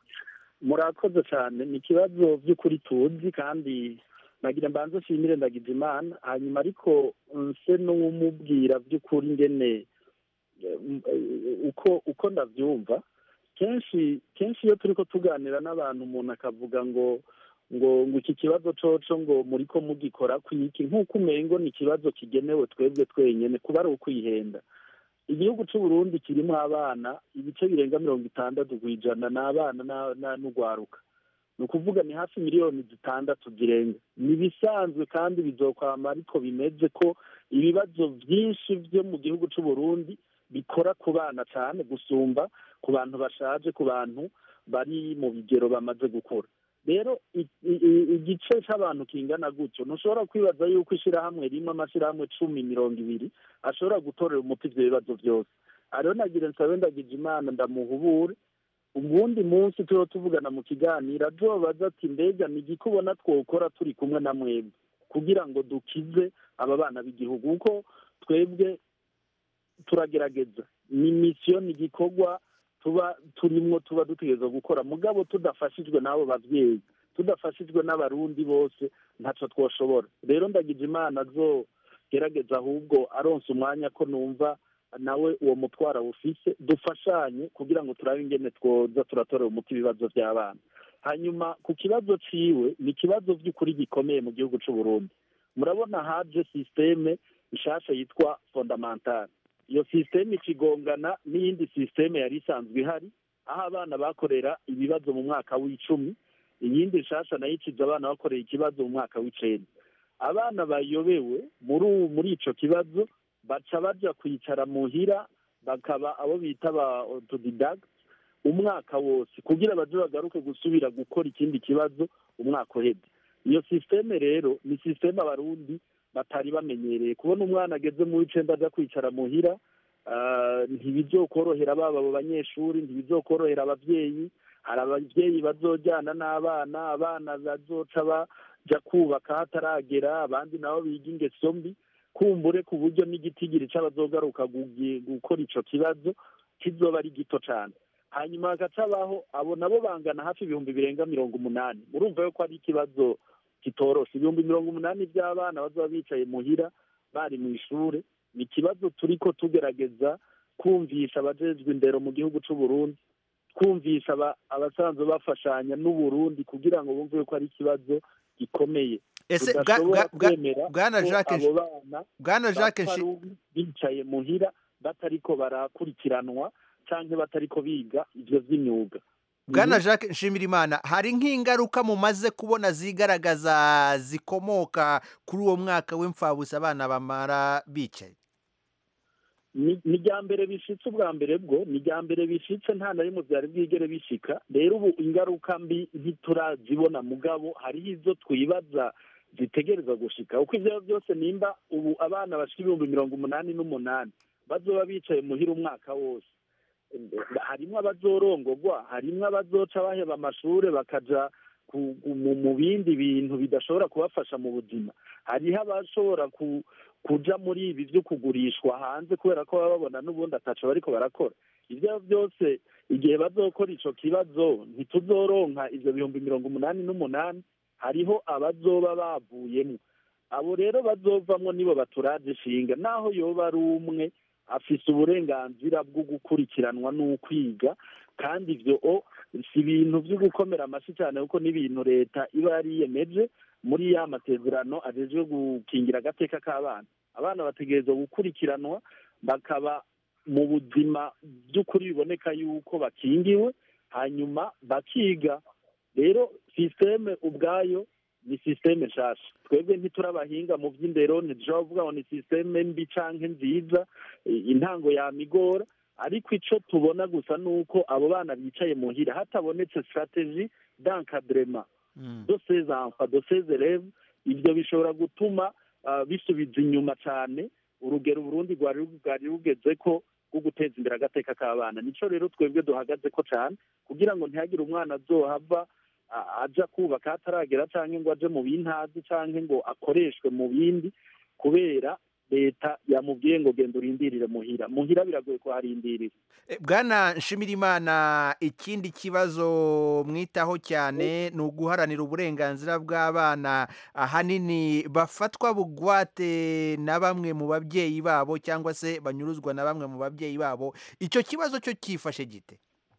murakoze cyane ni ikibazo by'ukuri tuzi kandi nagira mbanze nshimire ndagize imana hanyuma ariko nse n'umubwira by'ukuri ngene eh, m- eh, uko uko ndabyumva kenshi kenshi iyo turi ko tuganira n'abantu umuntu akavuga ngo ngo ngo iki kibazo coco ngo muri ko mugikora kwiki nk'uko umengo ni ikibazo kigenewe twebwe twenyene kuba ari ukwihenda igihugu cy'u Burundi kirimo abana ibice birenga mirongo itandatu ku ijana ni abana na- na- n'ugwaruka ni ukuvuga ni hafi miliyoni zitandatu zirenga ni ibisanzwe kandi bizokwama ariko bimeze ko ibibazo byinshi byo mu gihugu cy'u Burundi bikora ku bana cyane gusumba ku bantu bashaje ku bantu bari mu bigero bamaze gukura rero i- i- i- igice cy'abantu kingana gutyo ntushobora kwibaza yuko ishyirahamwe rimwe amashyirahamwe cumi mirongo ibiri ashobora gutorera umuti ibyo bibazo byose ariho nagira nsabe ndagize imana ndamuhubure ubundi munsi turiho tuvugana mu kiganiro azobaza ati mbega ni igiki ubona twokora turi kumwe na mwebwe kugira ngo dukize aba bana b'igihugu kuko twebwe turagerageza ni misiyo ni igikorwa tuba turimwo tuba dutegereza gukora mugabo tudafashijwe n'abo babyeyi tudafashijwe n'abarundi bose ntacyo twoshobora rero ndagize imana zo gerageza ahubwo aronse umwanya ko numva nawe uwo mutwaro awufise dufashanye kugira ngo turabe ingene twoza turatorera umuti ibibazo by'abana hanyuma ku kibazo ciwe ni ikibazo by'ukuri gikomeye mu gihugu cy'u Burundi murabona haje sisiteme nshasha yitwa fondamentale iyo sisiteme ikigongana n'iyindi sisiteme yari isanzwe ihari aho abana bakorera ibibazo mu mwaka w'icumi iyindi nshasha nayo ikiza abana bakorera ikibazo mu mwaka w'icenda abana bayobewe muri ubu muri ico kibazo baca baja kwicara muhira bakaba abo bita ba autodidact umwaka wose kugira baje bagaruke gusubira gukora ikindi kibazo umwaka uheze iyo sisiteme rero ni sisiteme abarundi batari bamenyereye kubona umwana ageze mu w'icenda aja kwicara muhira ah, ntibizokorohera baba abo banyeshuri ntibizokorohera abavyeyi hari abavyeyi bazojyana n'abana abana bazoca baja kubaka hataragera abandi nabo biga ingeso mbi kumbure ku buryo n'igitigiri c'abazogaruka gugi- gukora ico kibazo kizoba ari gito cane hanyuma hagacabaho abo nabo bangana hafi ibihumbi birenga mirongo umunani urumva yuko ari ikibazo kitoroshe ibihumbi mirongo umunani by'abana bazaba bicaye muhira bari mu ishure ni ikibazo turiko tugerageza twumvisha abajejwe indero mu gihugu c'u Burundi twumvisha aba- abasanzwe bafashanya n'uburundi kugira ngo bumve ko ari ikibazo gikomeye Ese bwa- tudashobora bwa- bwa- kwemera Bwana ko Jacques abo bana Bwana Jacques bapfa Nshi- ari bicaye muhira batariko barakurikiranwa canke batariko biga ivyo vy'imyuga Bwana Mhm. Jacques Nshimirimana hari nk'ingaruka mumaze kubona zigaragaza zikomoka kuri uwo mwaka w'imfabusa abana bamara bicaye ni ni irya mbere bishitse ubwa mbere bwo ni irya mbere bishitse nta na rimwe byari bwigere bishika rero ubu ingaruka mbi ntiturazibona mugabo hariho izo twibaza zitegereza gushika uko ivyo byose nimba ubu abana bashika ibihumbi mirongo umunani n'umunani bazoba bicaye muhira umwaka wose harimwo abazorongogwa harimwo abazoca baheba amashure bakaja ku- ku- mu mu bindi bintu bidashobora kubafasha mu buzima hariho abashobora ku kuja muri ibi vyo kugurishwa hanze kubera ko baba babona n'ubundi ataco bariko barakora ivyo byose igihe bazokora ico kibazo ntituzoronka ivyo bihumbi mirongo umunani n'umunani hariho abazoba bavuyemwo abo rero bazovamwo nibo baturaje ishinga naho yoba ari umwe afise uburenganzira bwo gukurikiranwa n'ukwiga kandi ivyo o si ibintu vyo gukomera amashyi cyane kuko n'ibintu leta iba yariyemeje muri ya masezerano ajejwe gukingira agateka k'abana abana bategerezwa gukurikiranwa bakaba mu buzima by'ukuri biboneka yuko bakingiwe hanyuma bakiga rero sisiteme ubwayo ni sisiteme nshasha twebwe ntiturabahinga mu by'indero ntidushobora kuvuga ngo ni sisiteme mbi canke nziza i- intango yamigora ariko ico tubona gusa ni uko abo bana bicaye muhira hatabonetse strategie d'encadrement de ces enfants de ces élèves ibyo bishobora gutuma ah, bisubiza inyuma cyane urugero uburundi rwari rwari rugeze ko rwo guteza imbere agateka k'abana nico rero twebwe duhagaze ko cyane kugira ngo ntihagire umwana azohava a- aja kubaka hataragera canke ngo aje mu bintazi canke ngo akoreshwe mu bindi kubera leta yamubwiye ngo genda urindirire muhira muhira biragoye kuharindirira Eh, Bwana Nshimirimana ikindi kibazo mwitaho cyane ni uguharanira uburenganzira bw'abana ahanini bafatwa bugwate na bamwe mu babyeyi babo cyangwa se banyuruzwa na bamwe mu babyeyi babo icyo kibazo cyo cyifashe gite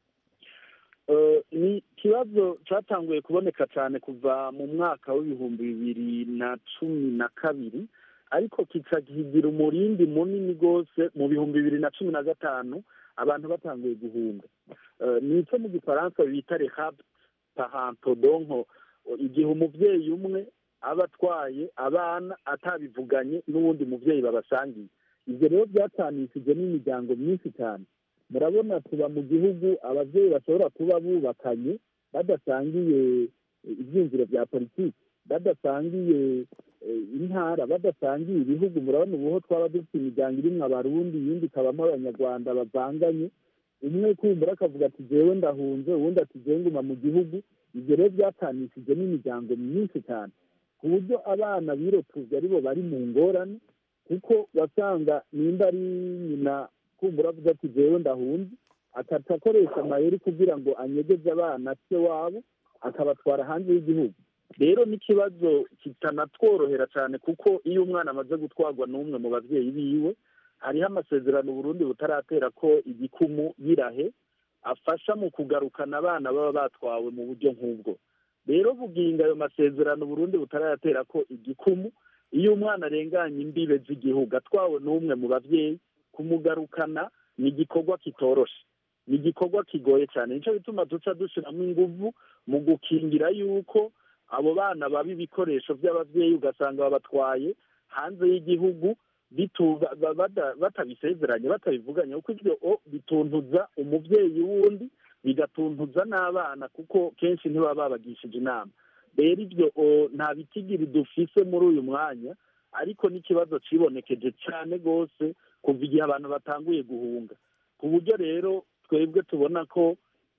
Eh, ni ikibazo cyatanguye kuboneka cyane kuva mu mwaka w'ibihumbi bibiri na cumi na kabiri ariko kikagira umurindi munini rwose mu bihumbi bibiri na cumi na gatanu abantu batanguye guhunga Eh, ni icyo mu gifaransa bita rehab paranto donko igihe umubyeyi umwe aba atwaye abana atabivuganye n'uwundi mubyeyi babasangiye ibyo rero byatanishije n'imiryango myinshi cyane murabona tuba mu gihugu ababyeyi bashobora kuba bubakanye badasangiye eh, ibyiyumviro bya politiki badasangiye eh, intara badasangiye ibihugu murabona ubuho twaba dufite imiryango irimwo abarundi iyindi ikabamo abanyarwanda bavanganye umwe kumbura akavuga ati jewe ndahunze uwundi ati jewe nguma mu gihugu ibyo rero byatanishije n'imiryango myinshi cyane ku buryo abana birotuje aribo bari mu ngorane kuko wasanga nimba ari nyina kumbura avuga ati jewe ndahunze akaca akoresha amayeri kugira ngo anyegeze abana se wabo akabatwara hanze y'igihugu rero n'ikibazo kitanatworohera cyane kuko iyo umwana amaze gutwarwa n'umwe mu babyeyi biwe hariho amasezerano Burundi butaratera ko igikumu yirahe afasha mu kugarukana abana baba batwawe mu buryo nk'ubwo rero buginga ayo masezerano Burundi butarayatera ko igikumu iyo umwana arenganye imbibe z'igihugu atwawe n'umwe mu babyeyi kumugarukana ni igikorwa kitoroshe ni igikorwa kigoye cyane nicyo bituma duca dushyiramo ingufu mu gukingira yuko abo bana baba ibikoresho by'ababyeyi ugasanga babatwaye hanze y'igihugu bitu- ba- bada- batabisezeranye batabivuganye kuko ibyo o bituntuza umubyeyi wundi bigatuntuza n'abana kuko kenshi ntibaba babagishije inama rero ibyo o, nta bitigiri dufise muri uyu mwanya ariko n'ikibazo cibonekeje cyane rwose kuva igihe abantu batanguye guhunga ku buryo rero twebwe tubona ko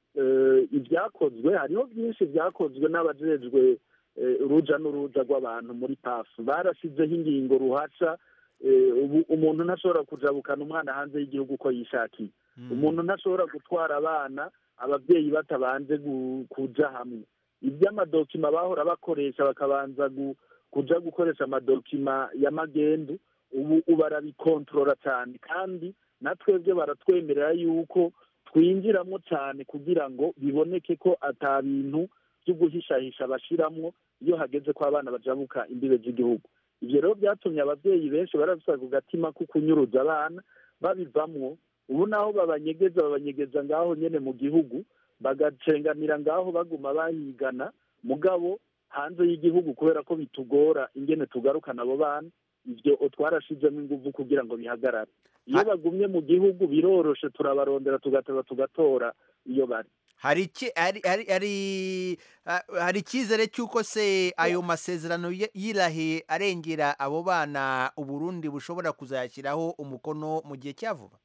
eh, ibyakozwe hariho byinshi byakozwe n'abajejwe eh, uruja n'uruza rw'abantu muri pafu barashizeho ingingo ruhasha eh, ubu umuntu ntashobora kujabukana umwana hanze y'igihugu uko yishakiye umuntu ntashobora gutwara abana ababyeyi batabanje gu- kuja hamwe iby'amadokima bahora bakoresha bakabanza gu- kuja gukoresha amadokima y'amagendu ubu ubu barabikontorora cyane kandi na twebwe baratwemerera yuko twinjiramo cyane kugira ngo biboneke ko ata bintu byo guhishahisha bashiramwo iyo hageze ko abana bajabuka imbibe z'igihugu ibyo rero byatumye ababyeyi benshi barabisa ku gatima ko kunyuruza abana babivamwo ubu naho babanyegeza babanyegeza ngaho nyene mu gihugu bagacenganira ngaho baguma bahigana mugabo hanze y'igihugu kubera ko bitugora ingene tugarukana abo bana ibyo twarashizemo inguvu kugira ngo bihagarare iyo bagumye mu gihugu biroroshe turabarondera tugateba tugatora iyo bari hari iki hari hari hari ah, hari icyizere cy'uko se ayo masezerano y- yirahiye arengera abo bana uburundi bushobora kuzayashyiraho umukono mu gihe cya vuba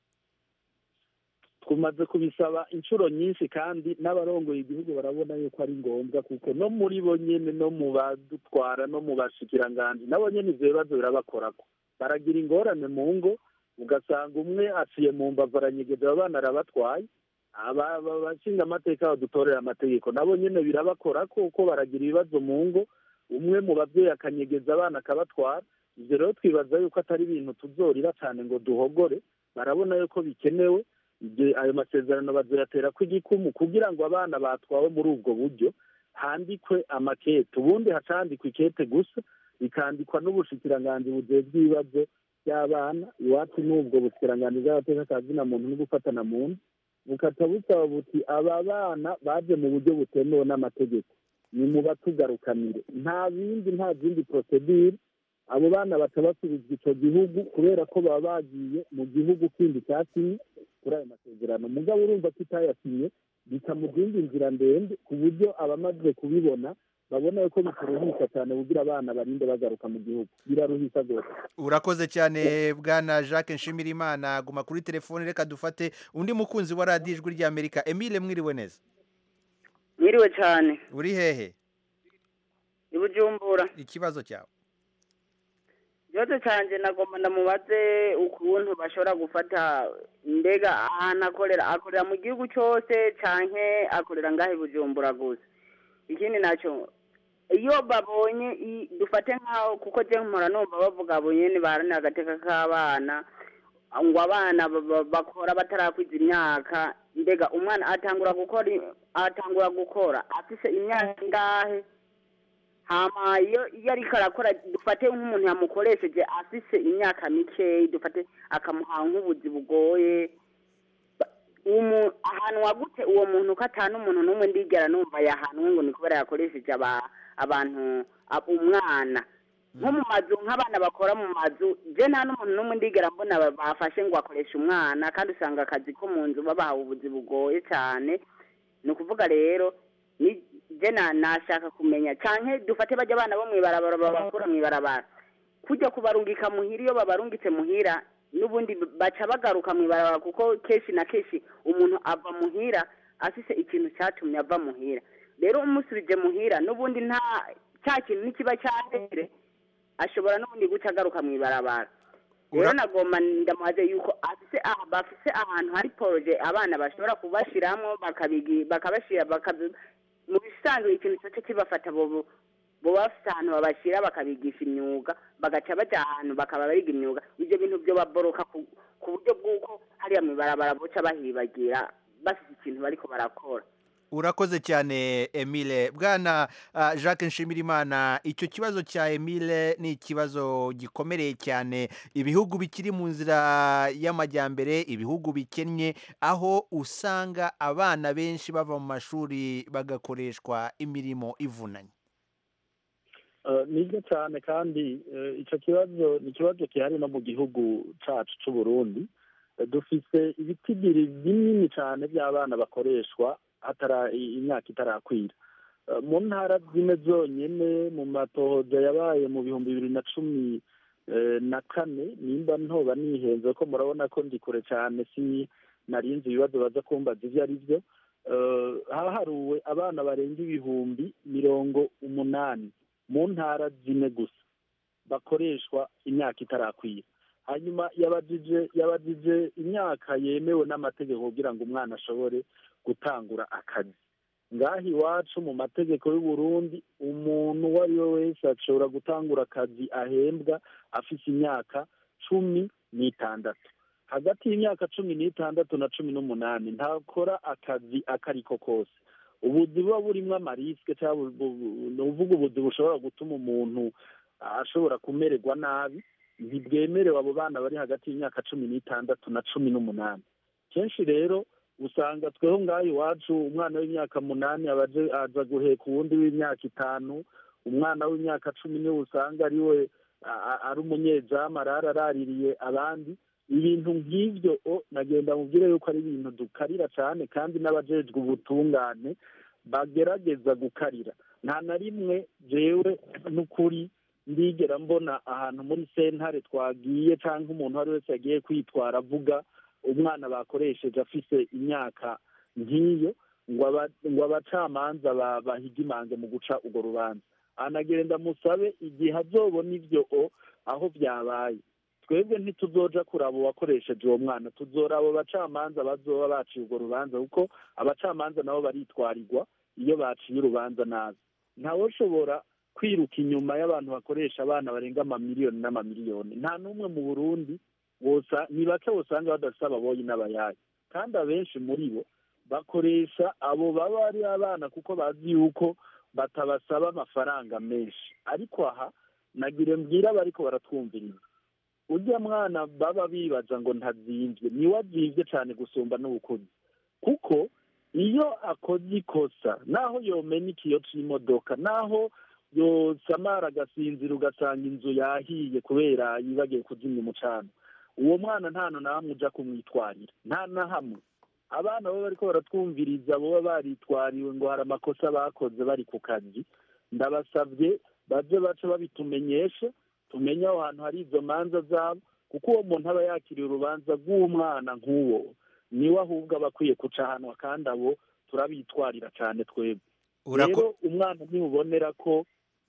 tumaze kubisaba inshuro nyinshi kandi n'abarongoye igihugu barabona yuko ari ngombwa kuko no muri bo nyene no mu badutwara no mu bashikiranganji nabo nyene ivyo bibazo birabakorako baragira ingorane mu ngo ugasanga umwe aciye mu mbavu aranyegeza abo bana arabatwaye aba- aba- abashinga amateka badutorera amategeko nabo nyene birabakorako kuko baragira ibibazo mu ngo umwe mu babyeyi akanyegeza abana akabatwara ivyo rero twibaza yuko atari ibintu tuzorira cyane ngo duhogore barabona yuko bikenewe ibyo ayo masezerano bazoyatera ko igikumu kugira ngo abana batwawe muri ubwo buryo handikwe amakete ubundi hacandikwa ikete gusa bikandikwa n'ubushikiranganji bujejwe ibibazo by'abana iwacu n'ubwo bushikiranganji bw'abateka ka zina muntu no gufatana mu nda bukata busaba buti aba bana baje mu buryo butemewe n'amategeko ni mu batugarukanire nta bindi nta zindi procedure abo bana baca basubizwa ico gihugu kubera ko baba bagiye mu gihugu kindi cyasinye kuri ayo masezerano mugabo urumva ko itayasinye bikamuzinga inzira ndende ku buryo abamaze kubibona babona yuko bitaruhisha cyane kugira abana barinde bagaruka mu gihugu biraruhisha rwose urakoze cyane bwana jacques nshimirimana guma kuri telefone reka dufate undi mukunzi wa radiyo ijwi ry'amerika emile mwiriwe neza mwiriwe cyane uri hehe i bujumbura ikibazo cyawe ikibazo cyanjye nagomba ndamubaze ukuntu bashobora gufata mbega ahantu akorera akorera mu gihugu cyose cyane akorera ngaho i bujumbura gusa ikindi nacyo iyo babonye i- dufate nk'aho kuko jya mpora numva bavuga bonyine baharanira agateka k'abana ngo abana ba- ba- bakora batarakwiza imyaka mbega umwana atangura gukora i- atangura gukora afise imyaka ingahe hama iyo iyo ariko arakora dufate nk'umuntu yamukoresheje afise imyaka mikeyi dufate akamuha nk'ubuzi bugoye Ba- umu ahanwa gute uwo muntu ko atanu umuntu n'umwe ndigera numva yahanwe ngo ni kubera yakoresheje aba- abantu ab- umwana nko mu mazu nk'abana bakora mu mazu je nta n'umuntu n'umwe ndigera mbona ba- bafashe ngo akoreshe umwana kandi usanga akazi ko mu nzu babahawe ubuzi bugoye cyane ni ukuvuga rero ni je na nashaka kumenya canke dufate bajya abana bo mw'ibarabara babakura mw'ibarabara kujya kubarungika muhira iyo babarungitse muhira n'ubundi baca bagaruka mw'ibarabara kuko kenshi na kenshi umuntu ava muhira afise ikintu cyatumye ava muhira rero umusubije muhira n'ubundi nta cya kintu nikiba cyambere ashobora n'ubundi guca agaruka mw'ibarabara rero nagomba ndamuhaze yuko afise aha bafise ahantu hari poroje abana bashobora kubashiramwo bakabigi bakabashira bakabi mu bisanzwe ikintu cyose kibafata bobo bo bafite ahantu babashyira bakabigisha imyuga bagaca bajya ahantu bakaba biga imyuga ibyo bintu byo baboroka ku ku buryo bw'uko hariya mu ibarabara boca bahibagira bafite ikintu bariko barakora urakoze cyane emile bwana ah, jacques nshimirimana icyo kibazo cya emile ni ikibazo gikomereye cyane ibihugu bikiri mu nzira y'amajyambere ibihugu bikennye aho usanga abana benshi bava mu mashuri bagakoreshwa imirimo ivunanye Eh, nibyo cyane kandi eh, icyo kibazo ni ikibazo gihari no mu gihugu cyacu cy'u Burundi Eh, dufise ibitigiri binini cyane by'abana bakoreshwa hatara i- imyaka itarakwira Eh, mu ntara zimwe zonyine mu matohoza yabaye mu bihumbi bibiri na cumi eh, na kane nimba ntoba nihenze ko murabona ko ndi kure cyane si narinzi ibibazo baza kumbaza ibyo ari byo Eh, haharuwe abana barenga ibihumbi mirongo umunani mu ntara zine gusa bakoreshwa imyaka itarakwira hanyuma yabajije yabajije imyaka yemewe n'amategeko kugira ngo umwana ashobore gutangura akazi ngaha iwacu mu mategeko y'u Burundi umuntu uwo ari we wese ashobora gutangura akazi ahembwa afite imyaka cumi n'itandatu hagati y'imyaka cumi n'itandatu na cumi n'umunani ntakora akazi akariko kose ubuzi buba burimo amarisike cyangwa ni uvuga ubuzi bushobora gutuma umuntu ashobora kumererwa nabi ntibwemerewe abo bana bari hagati y'imyaka cumi n'itandatu na cumi n'umunani kenshi rero usanga tweho ngaho iwacu umwana w'imyaka munani aba aza guheka uwundi w'imyaka itanu umwana w'imyaka cumi niwe usanga ari we ari umunyezamu arara araririye abandi ibintu nk'ibyo nagenda mubwire yuko ari ibintu dukarira cyane kandi n'abajejwe ubutungane bagerageza gukarira nta na rimwe jewe n'ukuri ndigera mbona ahantu muri sentare twagiye cyangwa umuntu uwo ari wese yagiye kwitwara avuga umwana bakoresheje afise imyaka nk'iyo ngo abacamanza bahiga imanze mu guca urwo rubanza anagenda musabe igihe azobona ibyo aho byabaye twebwe ntituzoja kuraba uwakoresheje uwo mwana tuzora abo bacamanza bazoba baciye urwo rubanza kuko abacamanza nabo baritwarirwa iyo baciye urubanza nabi ntawe ushobora kwiruka inyuma y'abantu bakoresha abana barenga amamiliyoni n'amamiliyoni nta n'umwe mu burundi ni bake usanga badafite ababoyi n'abayayi kandi abenshi muri bo bakoresha abo baba ari abana kuko bazi yuko batabasaba amafaranga menshi ariko aha nagire mbwira abariko baratwumviriza ujya mwana baba bibaza ngo ntazimvye niwe azimvye cyane gusumba n'ubukuzi kuko iyo akoze ikosa naho yomena ikiyo c'imodoka naho yosamara agasinzira ugasanga inzu yahiye kubera yibagiye kuzimya umucano uwo mwana nta na hamwe uja kumwitwarira nta na hamwe abana baba bariko baratwumviriza boba baritwariwe ngo hari amakosa bakoze bari ku kazi ndabasabye baje baca babitumenyesha tumenye aho hantu hari izo manza zabo kuko uwo muntu aba yakiriye urubanza rw'umwana nk'uwo niwe ahubwo aba akwiye kuca ahantu kandi abo turabitwarira cyane twebwe rero umwana ntibubonera ko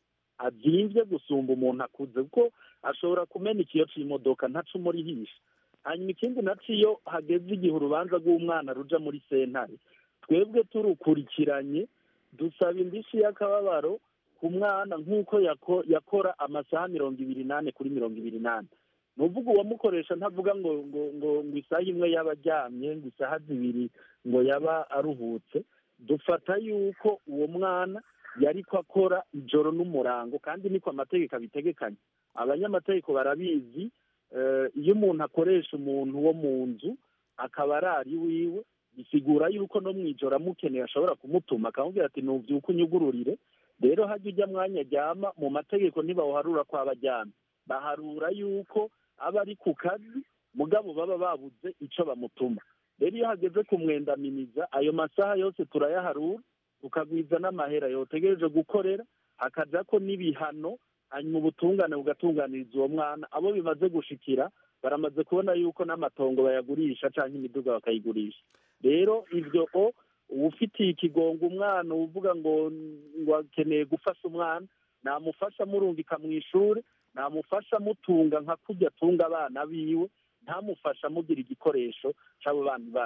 azimvye gusumba umuntu akuze kuko ashobora kumena ikiyo c'imodoka ntaco umurihisha hanyuma ikindi naco iyo hageze igihe urubanza rw'umwana ruja muri sentare twebwe turukurikiranye dusaba indishyi y'akababaro ku mwana nk'uko yakora amasaha mirongo ibiri n'ane kuri mirongo ibiri n'ane ni uvuga uwamukoresha ntavuga ngo ngo ngo ngo isaha imwe yaba aryamye ngo isaha zibiri ngo yaba aruhutse dufata yuko uwo mwana yari ko akora ijoro n'umurango kandi niko amategeko abitegekanya abanyamategeko barabizi iyo umuntu akoresha umuntu wo mu nzu akaba arari iwiwe bisigura yuko no mu ijoro amukeneye ashobora kumutuma akamubwira ati nubyuke unyugururire rero hajya ujya mwanya aryama mu mategeko ntibawuharura ko aba aryamye baharura yuko aba ari ku kazi mugabo baba babuze icyo bamutuma rero iyo hageze kumwendaminiza ayo masaha yose turayaharura tukagwiza n'amahera yotegereje gukorera hakaja ko n'ibihano hanyuma ubutungane bugatunganiriza uwo mwana abo bimaze gushikira baramaze kubona yuko n'amatongo bayagurisha cyangwa imiduga bakayigurisha rero ibyo o ufitiye ikigongo umwana uvuga ngo ngo akeneye gufasha umwana namufasha amurungika mu ishuri namufasha amutunga nka kujya atunga abana biwe ntamufasha amugira igikoresho cy'abo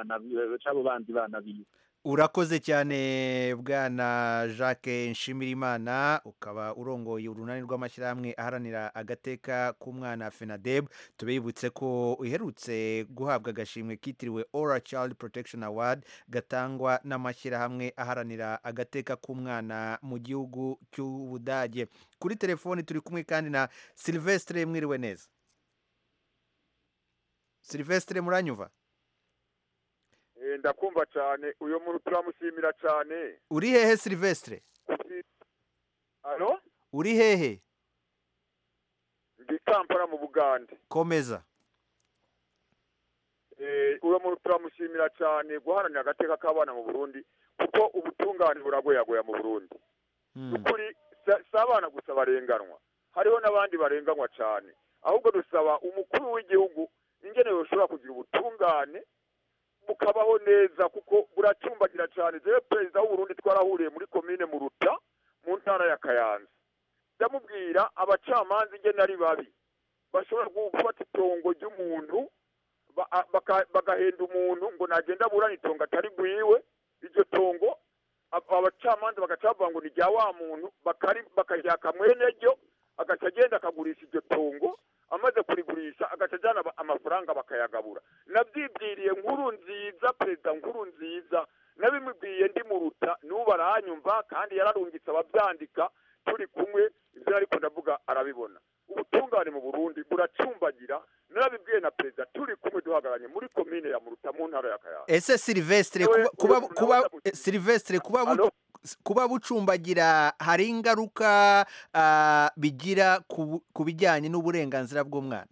bandi bana biwe urakoze cyane bwana jacques nshimirimana ukaba urongoye urunani rw'amashyirahamwe aharanira agateka k'umwana fenadeb tubibutse ko uherutse guhabwa agashimwe kitiriwe ora child protection award gatangwa n'amashyirahamwe aharanira agateka k'umwana mu gihugu cy'ubudage kuri telefoni turi kumwe kandi na silvestre mwiriwe neza silvestre muranyuva ndakumva cyane uyu muntu turamushimira cyane uri hehe silvestre alo uri hehe ndi kampala mu bugande komeza uyu muntu turamushimira cyane guharanira agateka k'abana mu burundi kuko ubutungane buragoyagoya mu burundi ukuri si abana gusa barenganwa hariho n'abandi barenganwa cyane ahubwo dusaba umukuru w'igihugu ingene yoshobora kugira ubutungane bukabaho neza kuko buracumbagira cyane jewe perezida w'uburundi twarahuriye muri komine muruta mu ntara ya kayanza ndamubwira abacamanza ingene ari babi bashobora gufata itongo ry'umuntu bagahenda umuntu ngo nagenda aburane itongo atari bwiwe iryo tongo abacamanza bagaca bavuga ngo ni rya wa muntu bakaryaka mwene ryo agaca agenda akagurisha iryo tongo amaze kurigurisha agaca ajyana amafaranga bakayagabura nabyibwiriye nkuru nziza perezida nkuru nziza nabimubwiye ndi mu ruta n'ubu aranyumva kandi yararungitse ababyandika turi kumwe ibyo ariko ndavuga arabibona ubutungane mu burundi buracumbagira narabibwiye na perezida turi kumwe duhagaranye muri komine ya muruta mu ntara ya kayaga ese silvestre Yewe, kuba yewe, kuba nawe eh, silvestre kuba bu- kuba bucumbagira hari ingaruka ah, bigira ku bu- ku bijyanye n'uburenganzira bw'umwana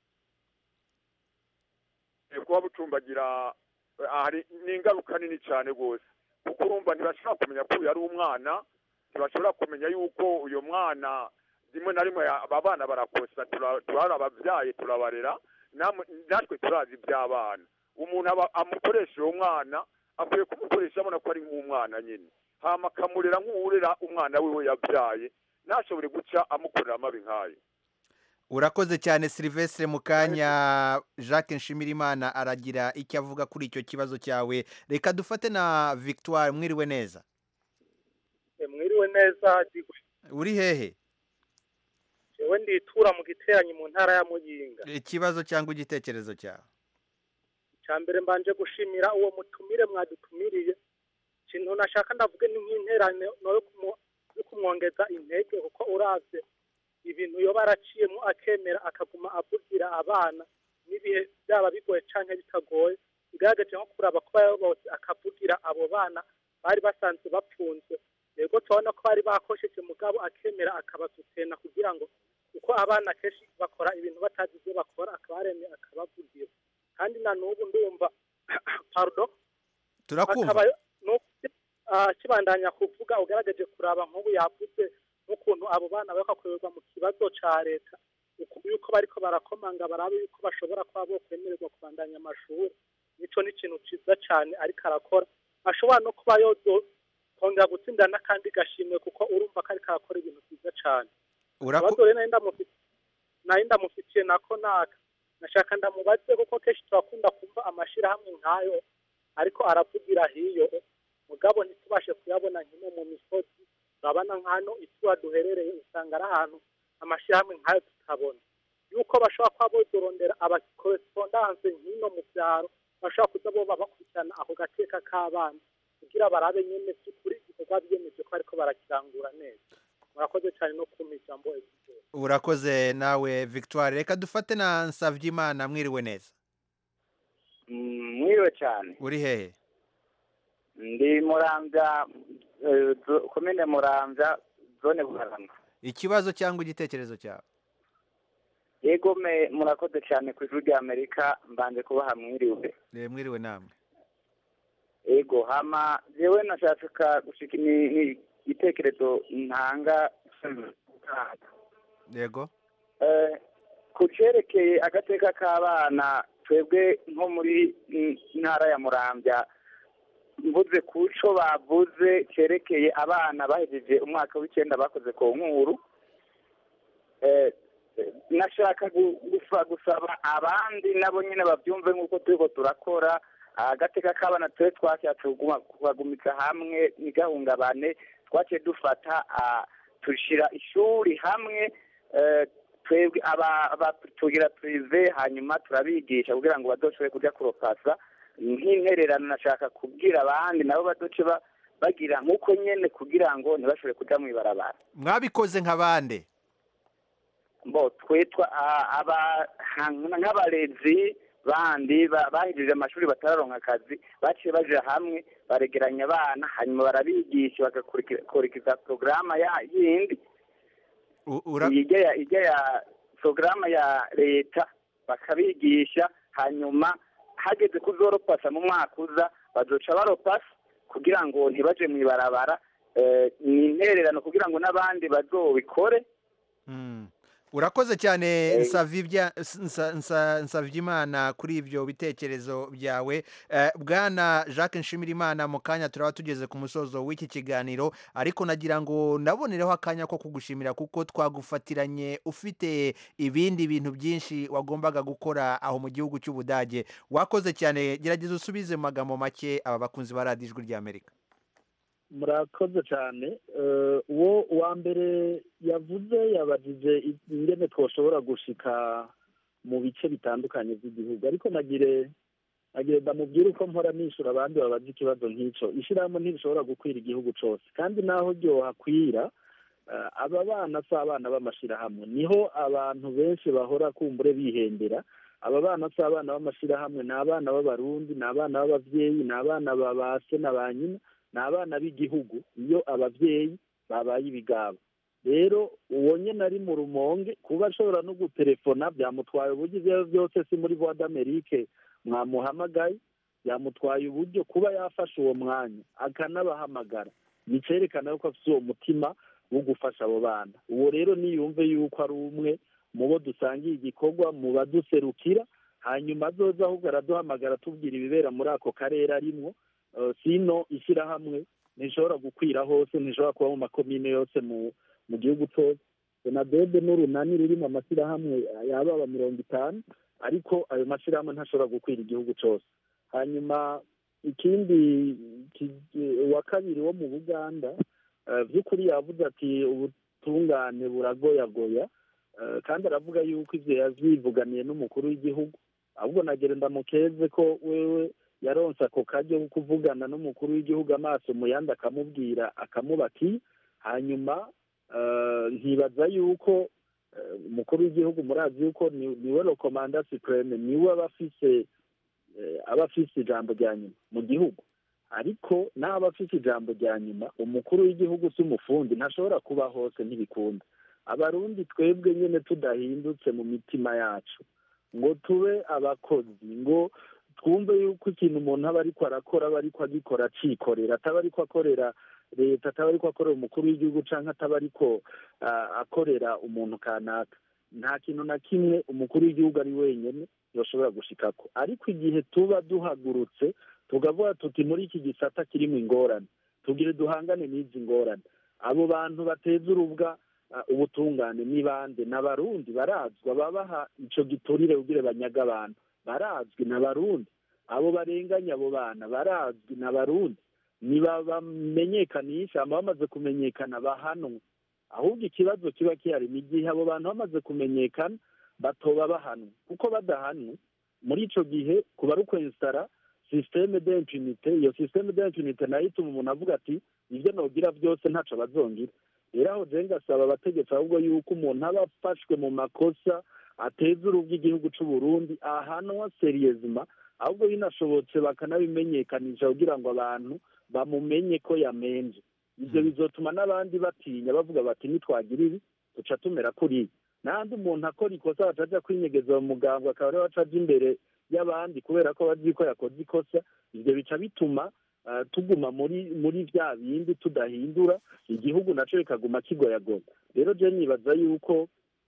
Eh, kuba bucumbagira eh, hari ni ingaruka nini cyane rwose kuko urumva ntibashobora kumenya ko uyu ari umwana ntibashobora kumenya yuko uyu mwana rimwe na rimwe aba bana barakosa tura- turara ababyaye turabarera namwe- natwe turazi iby'abana umuntu aba amukoresha uwo mwana akwiye kumukoresha abona ko ari nk'umwana nyine hama akamurera nk'uwurera umwana wiwe yabyaye ntashobore guca amukorera amabi nk'ayo urakoze cyane silvestre mu kanya jacques nshimirimana aragira icyo avuga kuri icyo kibazo cyawe reka dufate na victoire mwiriwe neza mwiriwe neza digwe uri hehe jewe nditura mu giteranyi mu ntara ya muyinga ikibazo cyangwa igitekerezo cyawe icya mbere mbanje gushimira uwo mutumire mwadutumiriye ikintu nashaka ndavuge ni nk'interane no yo kumu- yo kumwongeza intege kuko uravye ibintu yoba araciyemo akemera akaguma avugira abana n'ibihe byaba bigoye canke bitagoye bigaragaje nko kuraba ko bose akavugira abo bana bari basanzwe bapfunzwe yego turabona ko bari bakosheje mugabo akemera akabasutena kugira ngo kuko abana kenshi bakora ibintu batazi ibyo bakora akaba yaremye akabavugira kandi na n'ubu ndumva pardon turakumva akaba n'ubu, ah, kibandanya kuvuga ugaragaje kuraba nk'ubu yavuze n'ukuntu abo bana bakakorerwa mu kibazo ca leta uku- yuko bariko barakomanga barabe yuko bashobora kuba bokwemererwa kubandanya amashuri nico ni ikintu ciza cane ariko arakora ashobora no kuba yozo kongera gutsinda n'akandi gashimwe kuko urumva ko ariko arakora ibintu byiza cane Uraku- ikibazo rero nari ndamufi- nari ndamufitiye nako naka nashaka ndamubaze kuko kenshi turakunda kumva amashirahamwe nk'ayo ariko aravugira hiyo mugabo ntitubashe kuyabona nkino mu misozi urabona nk'hano itura duherereye usanga ari ahantu amashirahamwe nk'ayo tutabona yuko bashobora kuba bozorondera abakorespondanse nk'ino mu byaro bashobora kuza boba bakurikirana ako gateka k'abana kugira barabe nyene by'ukuri igikorwa biyemeje ko bariko barakirangura neza murakoze cyane no kumpa ijambo ebyiri urakoze nawe victoire reka dufate na nsavyimana mwiriwe neza mwiriwe cyane uri hehe ndi murambya eh, zo- komine murambya zone bugarama ikibazo cyangwa igitekerezo cyawe yego me murakoze cyane ku ijwi rya amerika mbanje kubaha mwiriwe Eh, mwiriwe namwe yego hama jewe nashaka gushika ni- ni igitekerezo ntanga yego Eh, ku cerekeye agateka k'abana twebwe nko muri mm, ntara ya murambya mvuze ku co bavuze cerekeye abana bahejeje umwaka w'icyenda bakoze ku nkuru Eh, eh, nashaka gu- gusa- gusaba abandi nabo nyine babyumve nk'uko turiko turakora agateka k'abana twe twashatse kuguma- kubagumiza hamwe ntigahungabane twaciye dufata ah, tushira ishuri hamwe eh, twebwe aba aba- tugira prive hanyuma turabigisha kugira ngo badoshobore kujya kuropasa nk'intererano nashaka kubwira abandi nabo badoce ba- bagira nk'uko nyene kugira ngo ntibashobore kuja mw'ibarabara mwabikoze nka bande bo twitwa ah, aba nka- nk'abarezi bandi ba- bahejeje amashuri batararonka akazi baciye baja hamwe baregeranya abana hanyuma barabigisha bagakurikiza porogaramu ya yindi ijya ya ijya ya porogaramu ya leta bakabigisha hanyuma hageze kuzoropasa mu mwaka uza bazoca baropasa kugira ngo ntibaje mu ibarabara eh, ni intererano kugira ngo n'abandi bazobikore urakoze cyane Eh. Nsavibya- Nsa- Nsa- nsavyimana kuri ibyo bitekerezo byawe Eh, bwana jacques nshimirimana mu kanya turaba tugeze ku musozo w'iki kiganiro ariko nagira ngo nabonereho akanya ko kugushimira kuko twagufatiranye ufite ibindi bintu byinshi wagombaga gukora aho mu gihugu cy'ubudage wakoze cyane gerageza usubize mu magambo make aba bakunzi ba radiyo ijwi ry'amerika murakoze cyane Eh, uwo wa mbere yavuze yabajije ingene twoshobora gushika mu bice bitandukanye by'igihugu ariko nagire agenda mubwire uko mpora nishura abandi babaza ikibazo nk'ico ishirahamwe ntirishobora gukwira igihugu cose kandi naho ryohakwira eh, aba bana si abana b'amashirahamwe niho abantu benshi bahora kumbure bihendera aba bana si abana b'amashirahamwe ni abana b'abarundi ni abana b'abavyeyi ni abana ba ba se na ba nyina ni abana b'igihugu iyo abavyeyi babaye ibigabo rero uwo nyene ari mu rumonge kuba ashobora no gutelefona byamutwaye uburyo ivyo ari vyo byose si muri voix d'amerique mwamuhamagaye byamutwaye uburyo kuba yafashe uwo mwanya akanabahamagara bicerekana yuko afise uwo mutima wo gufasha abo bana uwo rero niyumve yuko ari umwe mu bo dusangiye igikorwa mu baduserukira hanyuma azoza ahubwo araduhamagara tubwira ibibera muri ako karere arimwo Eh, sino ishyirahamwe ntishobora gukwira hose ntishobora kuba mu makomine yose mu mu gihugu cyose senadebe n'urunani ruri mu mashyirahamwe yababa mirongo itanu ariko ayo mashyirahamwe ntashobora gukwira igihugu cyose hanyuma ikindi ki- uwa kabiri wo mu buganda eh, by'ukuri yavuze ati ubutungane buragoyagoya eh, kandi aravuga yuko ivyo yavyivuganiye n'umukuru w'igihugu ahubwo nagera ndamukeze ko wewe yaronse ako karyo ko kuvugana n'umukuru w'igihugu amaso mu yandi akamubwira akamubaki hanyuma eh, nkibaza yuko eh, umukuru w'igihugu murazi yuko ni- niwe rokomanda supreme niwe aba afise eh, aba afise ijambo rya nyuma mu gihugu ariko n'aba afise ijambo rya nyuma umukuru w'igihugu si umufundi ntashobora kuba hose ntibikunda abarundi twebwe nyene tudahindutse mu mitima yacu ngo tube abakozi ngo twumve yuko ikintu umuntu aba ariko arakora aba ariko agikora acikorera ataba ariko akorera leta ataba ariko akorera umukuru w'igihugu canke ataba ariko ah, akorera umuntu kanaka nta kintu na kimwe umukuru w'igihugu ari wenyene yoshobora gushikako ariko igihe tuba duhagurutse tukavuga tuti muri iki gisata kirimo ingorane tugire duhangane n'izi ngorane abo bantu bateza urubwa ah, ubutungane ni bande n'abarundi barazwa babaha ico giturire kugira banyaga abantu barazwi n'abarundi abo barenganya abo bana barazwi n'abarundi nibabamenyekanisha hama bamaze kumenyekana bahanwe ahubwo ikibazo kiba kihari ni igihe abo bantu bamaze kumenyekana batoba bahanwe kuko badahanwe muri ico gihe kuba ari ukwensitara systeme d'impunité iyo systeme d'impunité nayo ituma umuntu avuga ati ibyo nogira byose ntaco bazongira rero aho je ngasaba abategetsi ahubwo yuko umuntu aba afashwe mu makosa ateza urubwa igihugu c'u Burundi ahanwa seriyezima ahubwo binashobotse bakanabimenyekanisha kugira ngo abantu bamumenye ko yamenje ivyo bizotuma n'abandi batinya bavuga bati nitwagira ibi duca tumera kuriya n'ahandi umuntu akora ikosa bacaja kwinyegeza mu muganga akaba ariwe acaja imbere y'abandi kubera ko bazi ko yakoze ikosa ivyo bica bituma ah, tuguma muri muri vya bindi tudahindura igihugu naco kikaguma kigoyagoya rero je nibaza yuko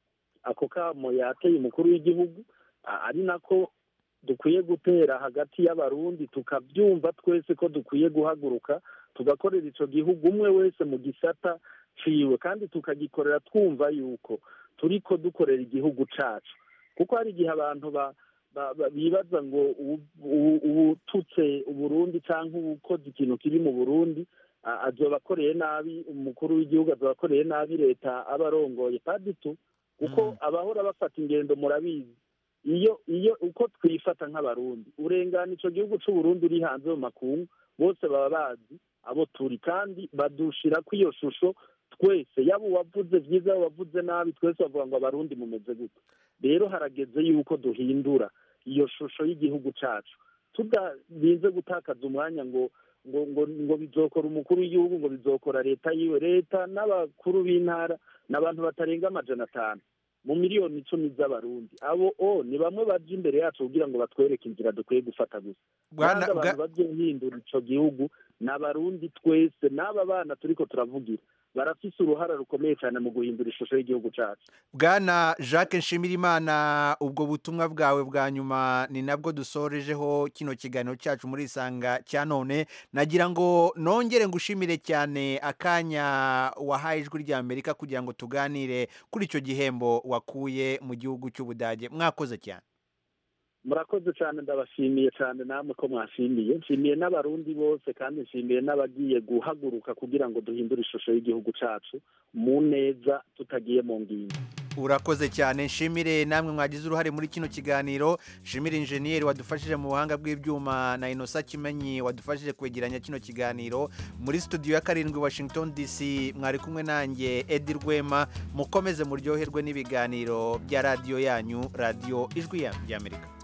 ako kamo yateye umukuru w'igihugu a- ari nako dukwiye gutera hagati y'abarundi tukabyumva twese ko dukwiye guhaguruka tugakorera ico gihugu umwe wese mu gisata ciwe kandi tukagikorera twumva yuko turiko dukorera igihugu cacu kuko hari igihe abantu ba ba- ba- bibaza ngo ubu- ubu- ubututse uburundi canke ubukoze ikintu kiri mu burundi a- azoba akoreye nabi umukuru w'igihugu azoba akoreye nabi leta aba arongoye paditu kuko abahora bafata ingendo murabizi iyo iyo uko twifata nk'abarundi urengana ico gihugu c'uburundi uri hanze mu makungu bose baba bazi abo turi kandi badushirako iyo shusho twese yaba uwavuze vyiza yaba uwavuze nabi twese bavuga ngo abarundi mumeze gute rero harageze yuko duhindura iyo shusho y'igihugu cacu tudarinze gutakaza umwanya ngo ngo ngo ngo bizokora umukuru w'igihugu ngo bizokora leta yiwe leta n'abakuru b'intara ni abantu batarenga amajana atanu mu miliyoni icumi z'abarundi abo o ni bamwe baje imbere yacu kugira ngo batwereke inzira dukwiye gufata gusa Bwana- kandi abantu bazohindura ico gihugu ni abarundi twese n'aba bana turiko turavugira barafise uruhara rukomeye cyane mu guhindura ishusho y'igihugu cacu bwana jacques nshimirimana ubwo butumwa bwawe bwa nyuma ni nabwo dusorejeho kino kiganiro cyacu muri isanga cya none nagira ngo nongere ngushimire cyane akanya wahaye ijwi rya amerika kugira ngo tuganire kuri icyo gihembo wakuye mu gihugu cy'ubudage mwakoze cyane murakoze cyane ndabashimiye cyane namwe ko mwashimiye nshimiye n'abarundi bose kandi nshimiye n'abagiye guhaguruka kugira ngo duhindure ishusho y'igihugu cacu mu neza tutagiye mu ngingo urakoze cyane nshimire namwe mwagize uruhare muri kino kiganiro nshimire injeniyeri wadufashije mu buhanga bw'ibyuma na inosa kimenyi wadufashije kwegeranya kino kiganiro muri studio ya karindwi washington dc mwari kumwe nanjye edi rwema mukomeze muryoherwe n'ibiganiro bya radiyo yanyu radiyo ijwi y'amerika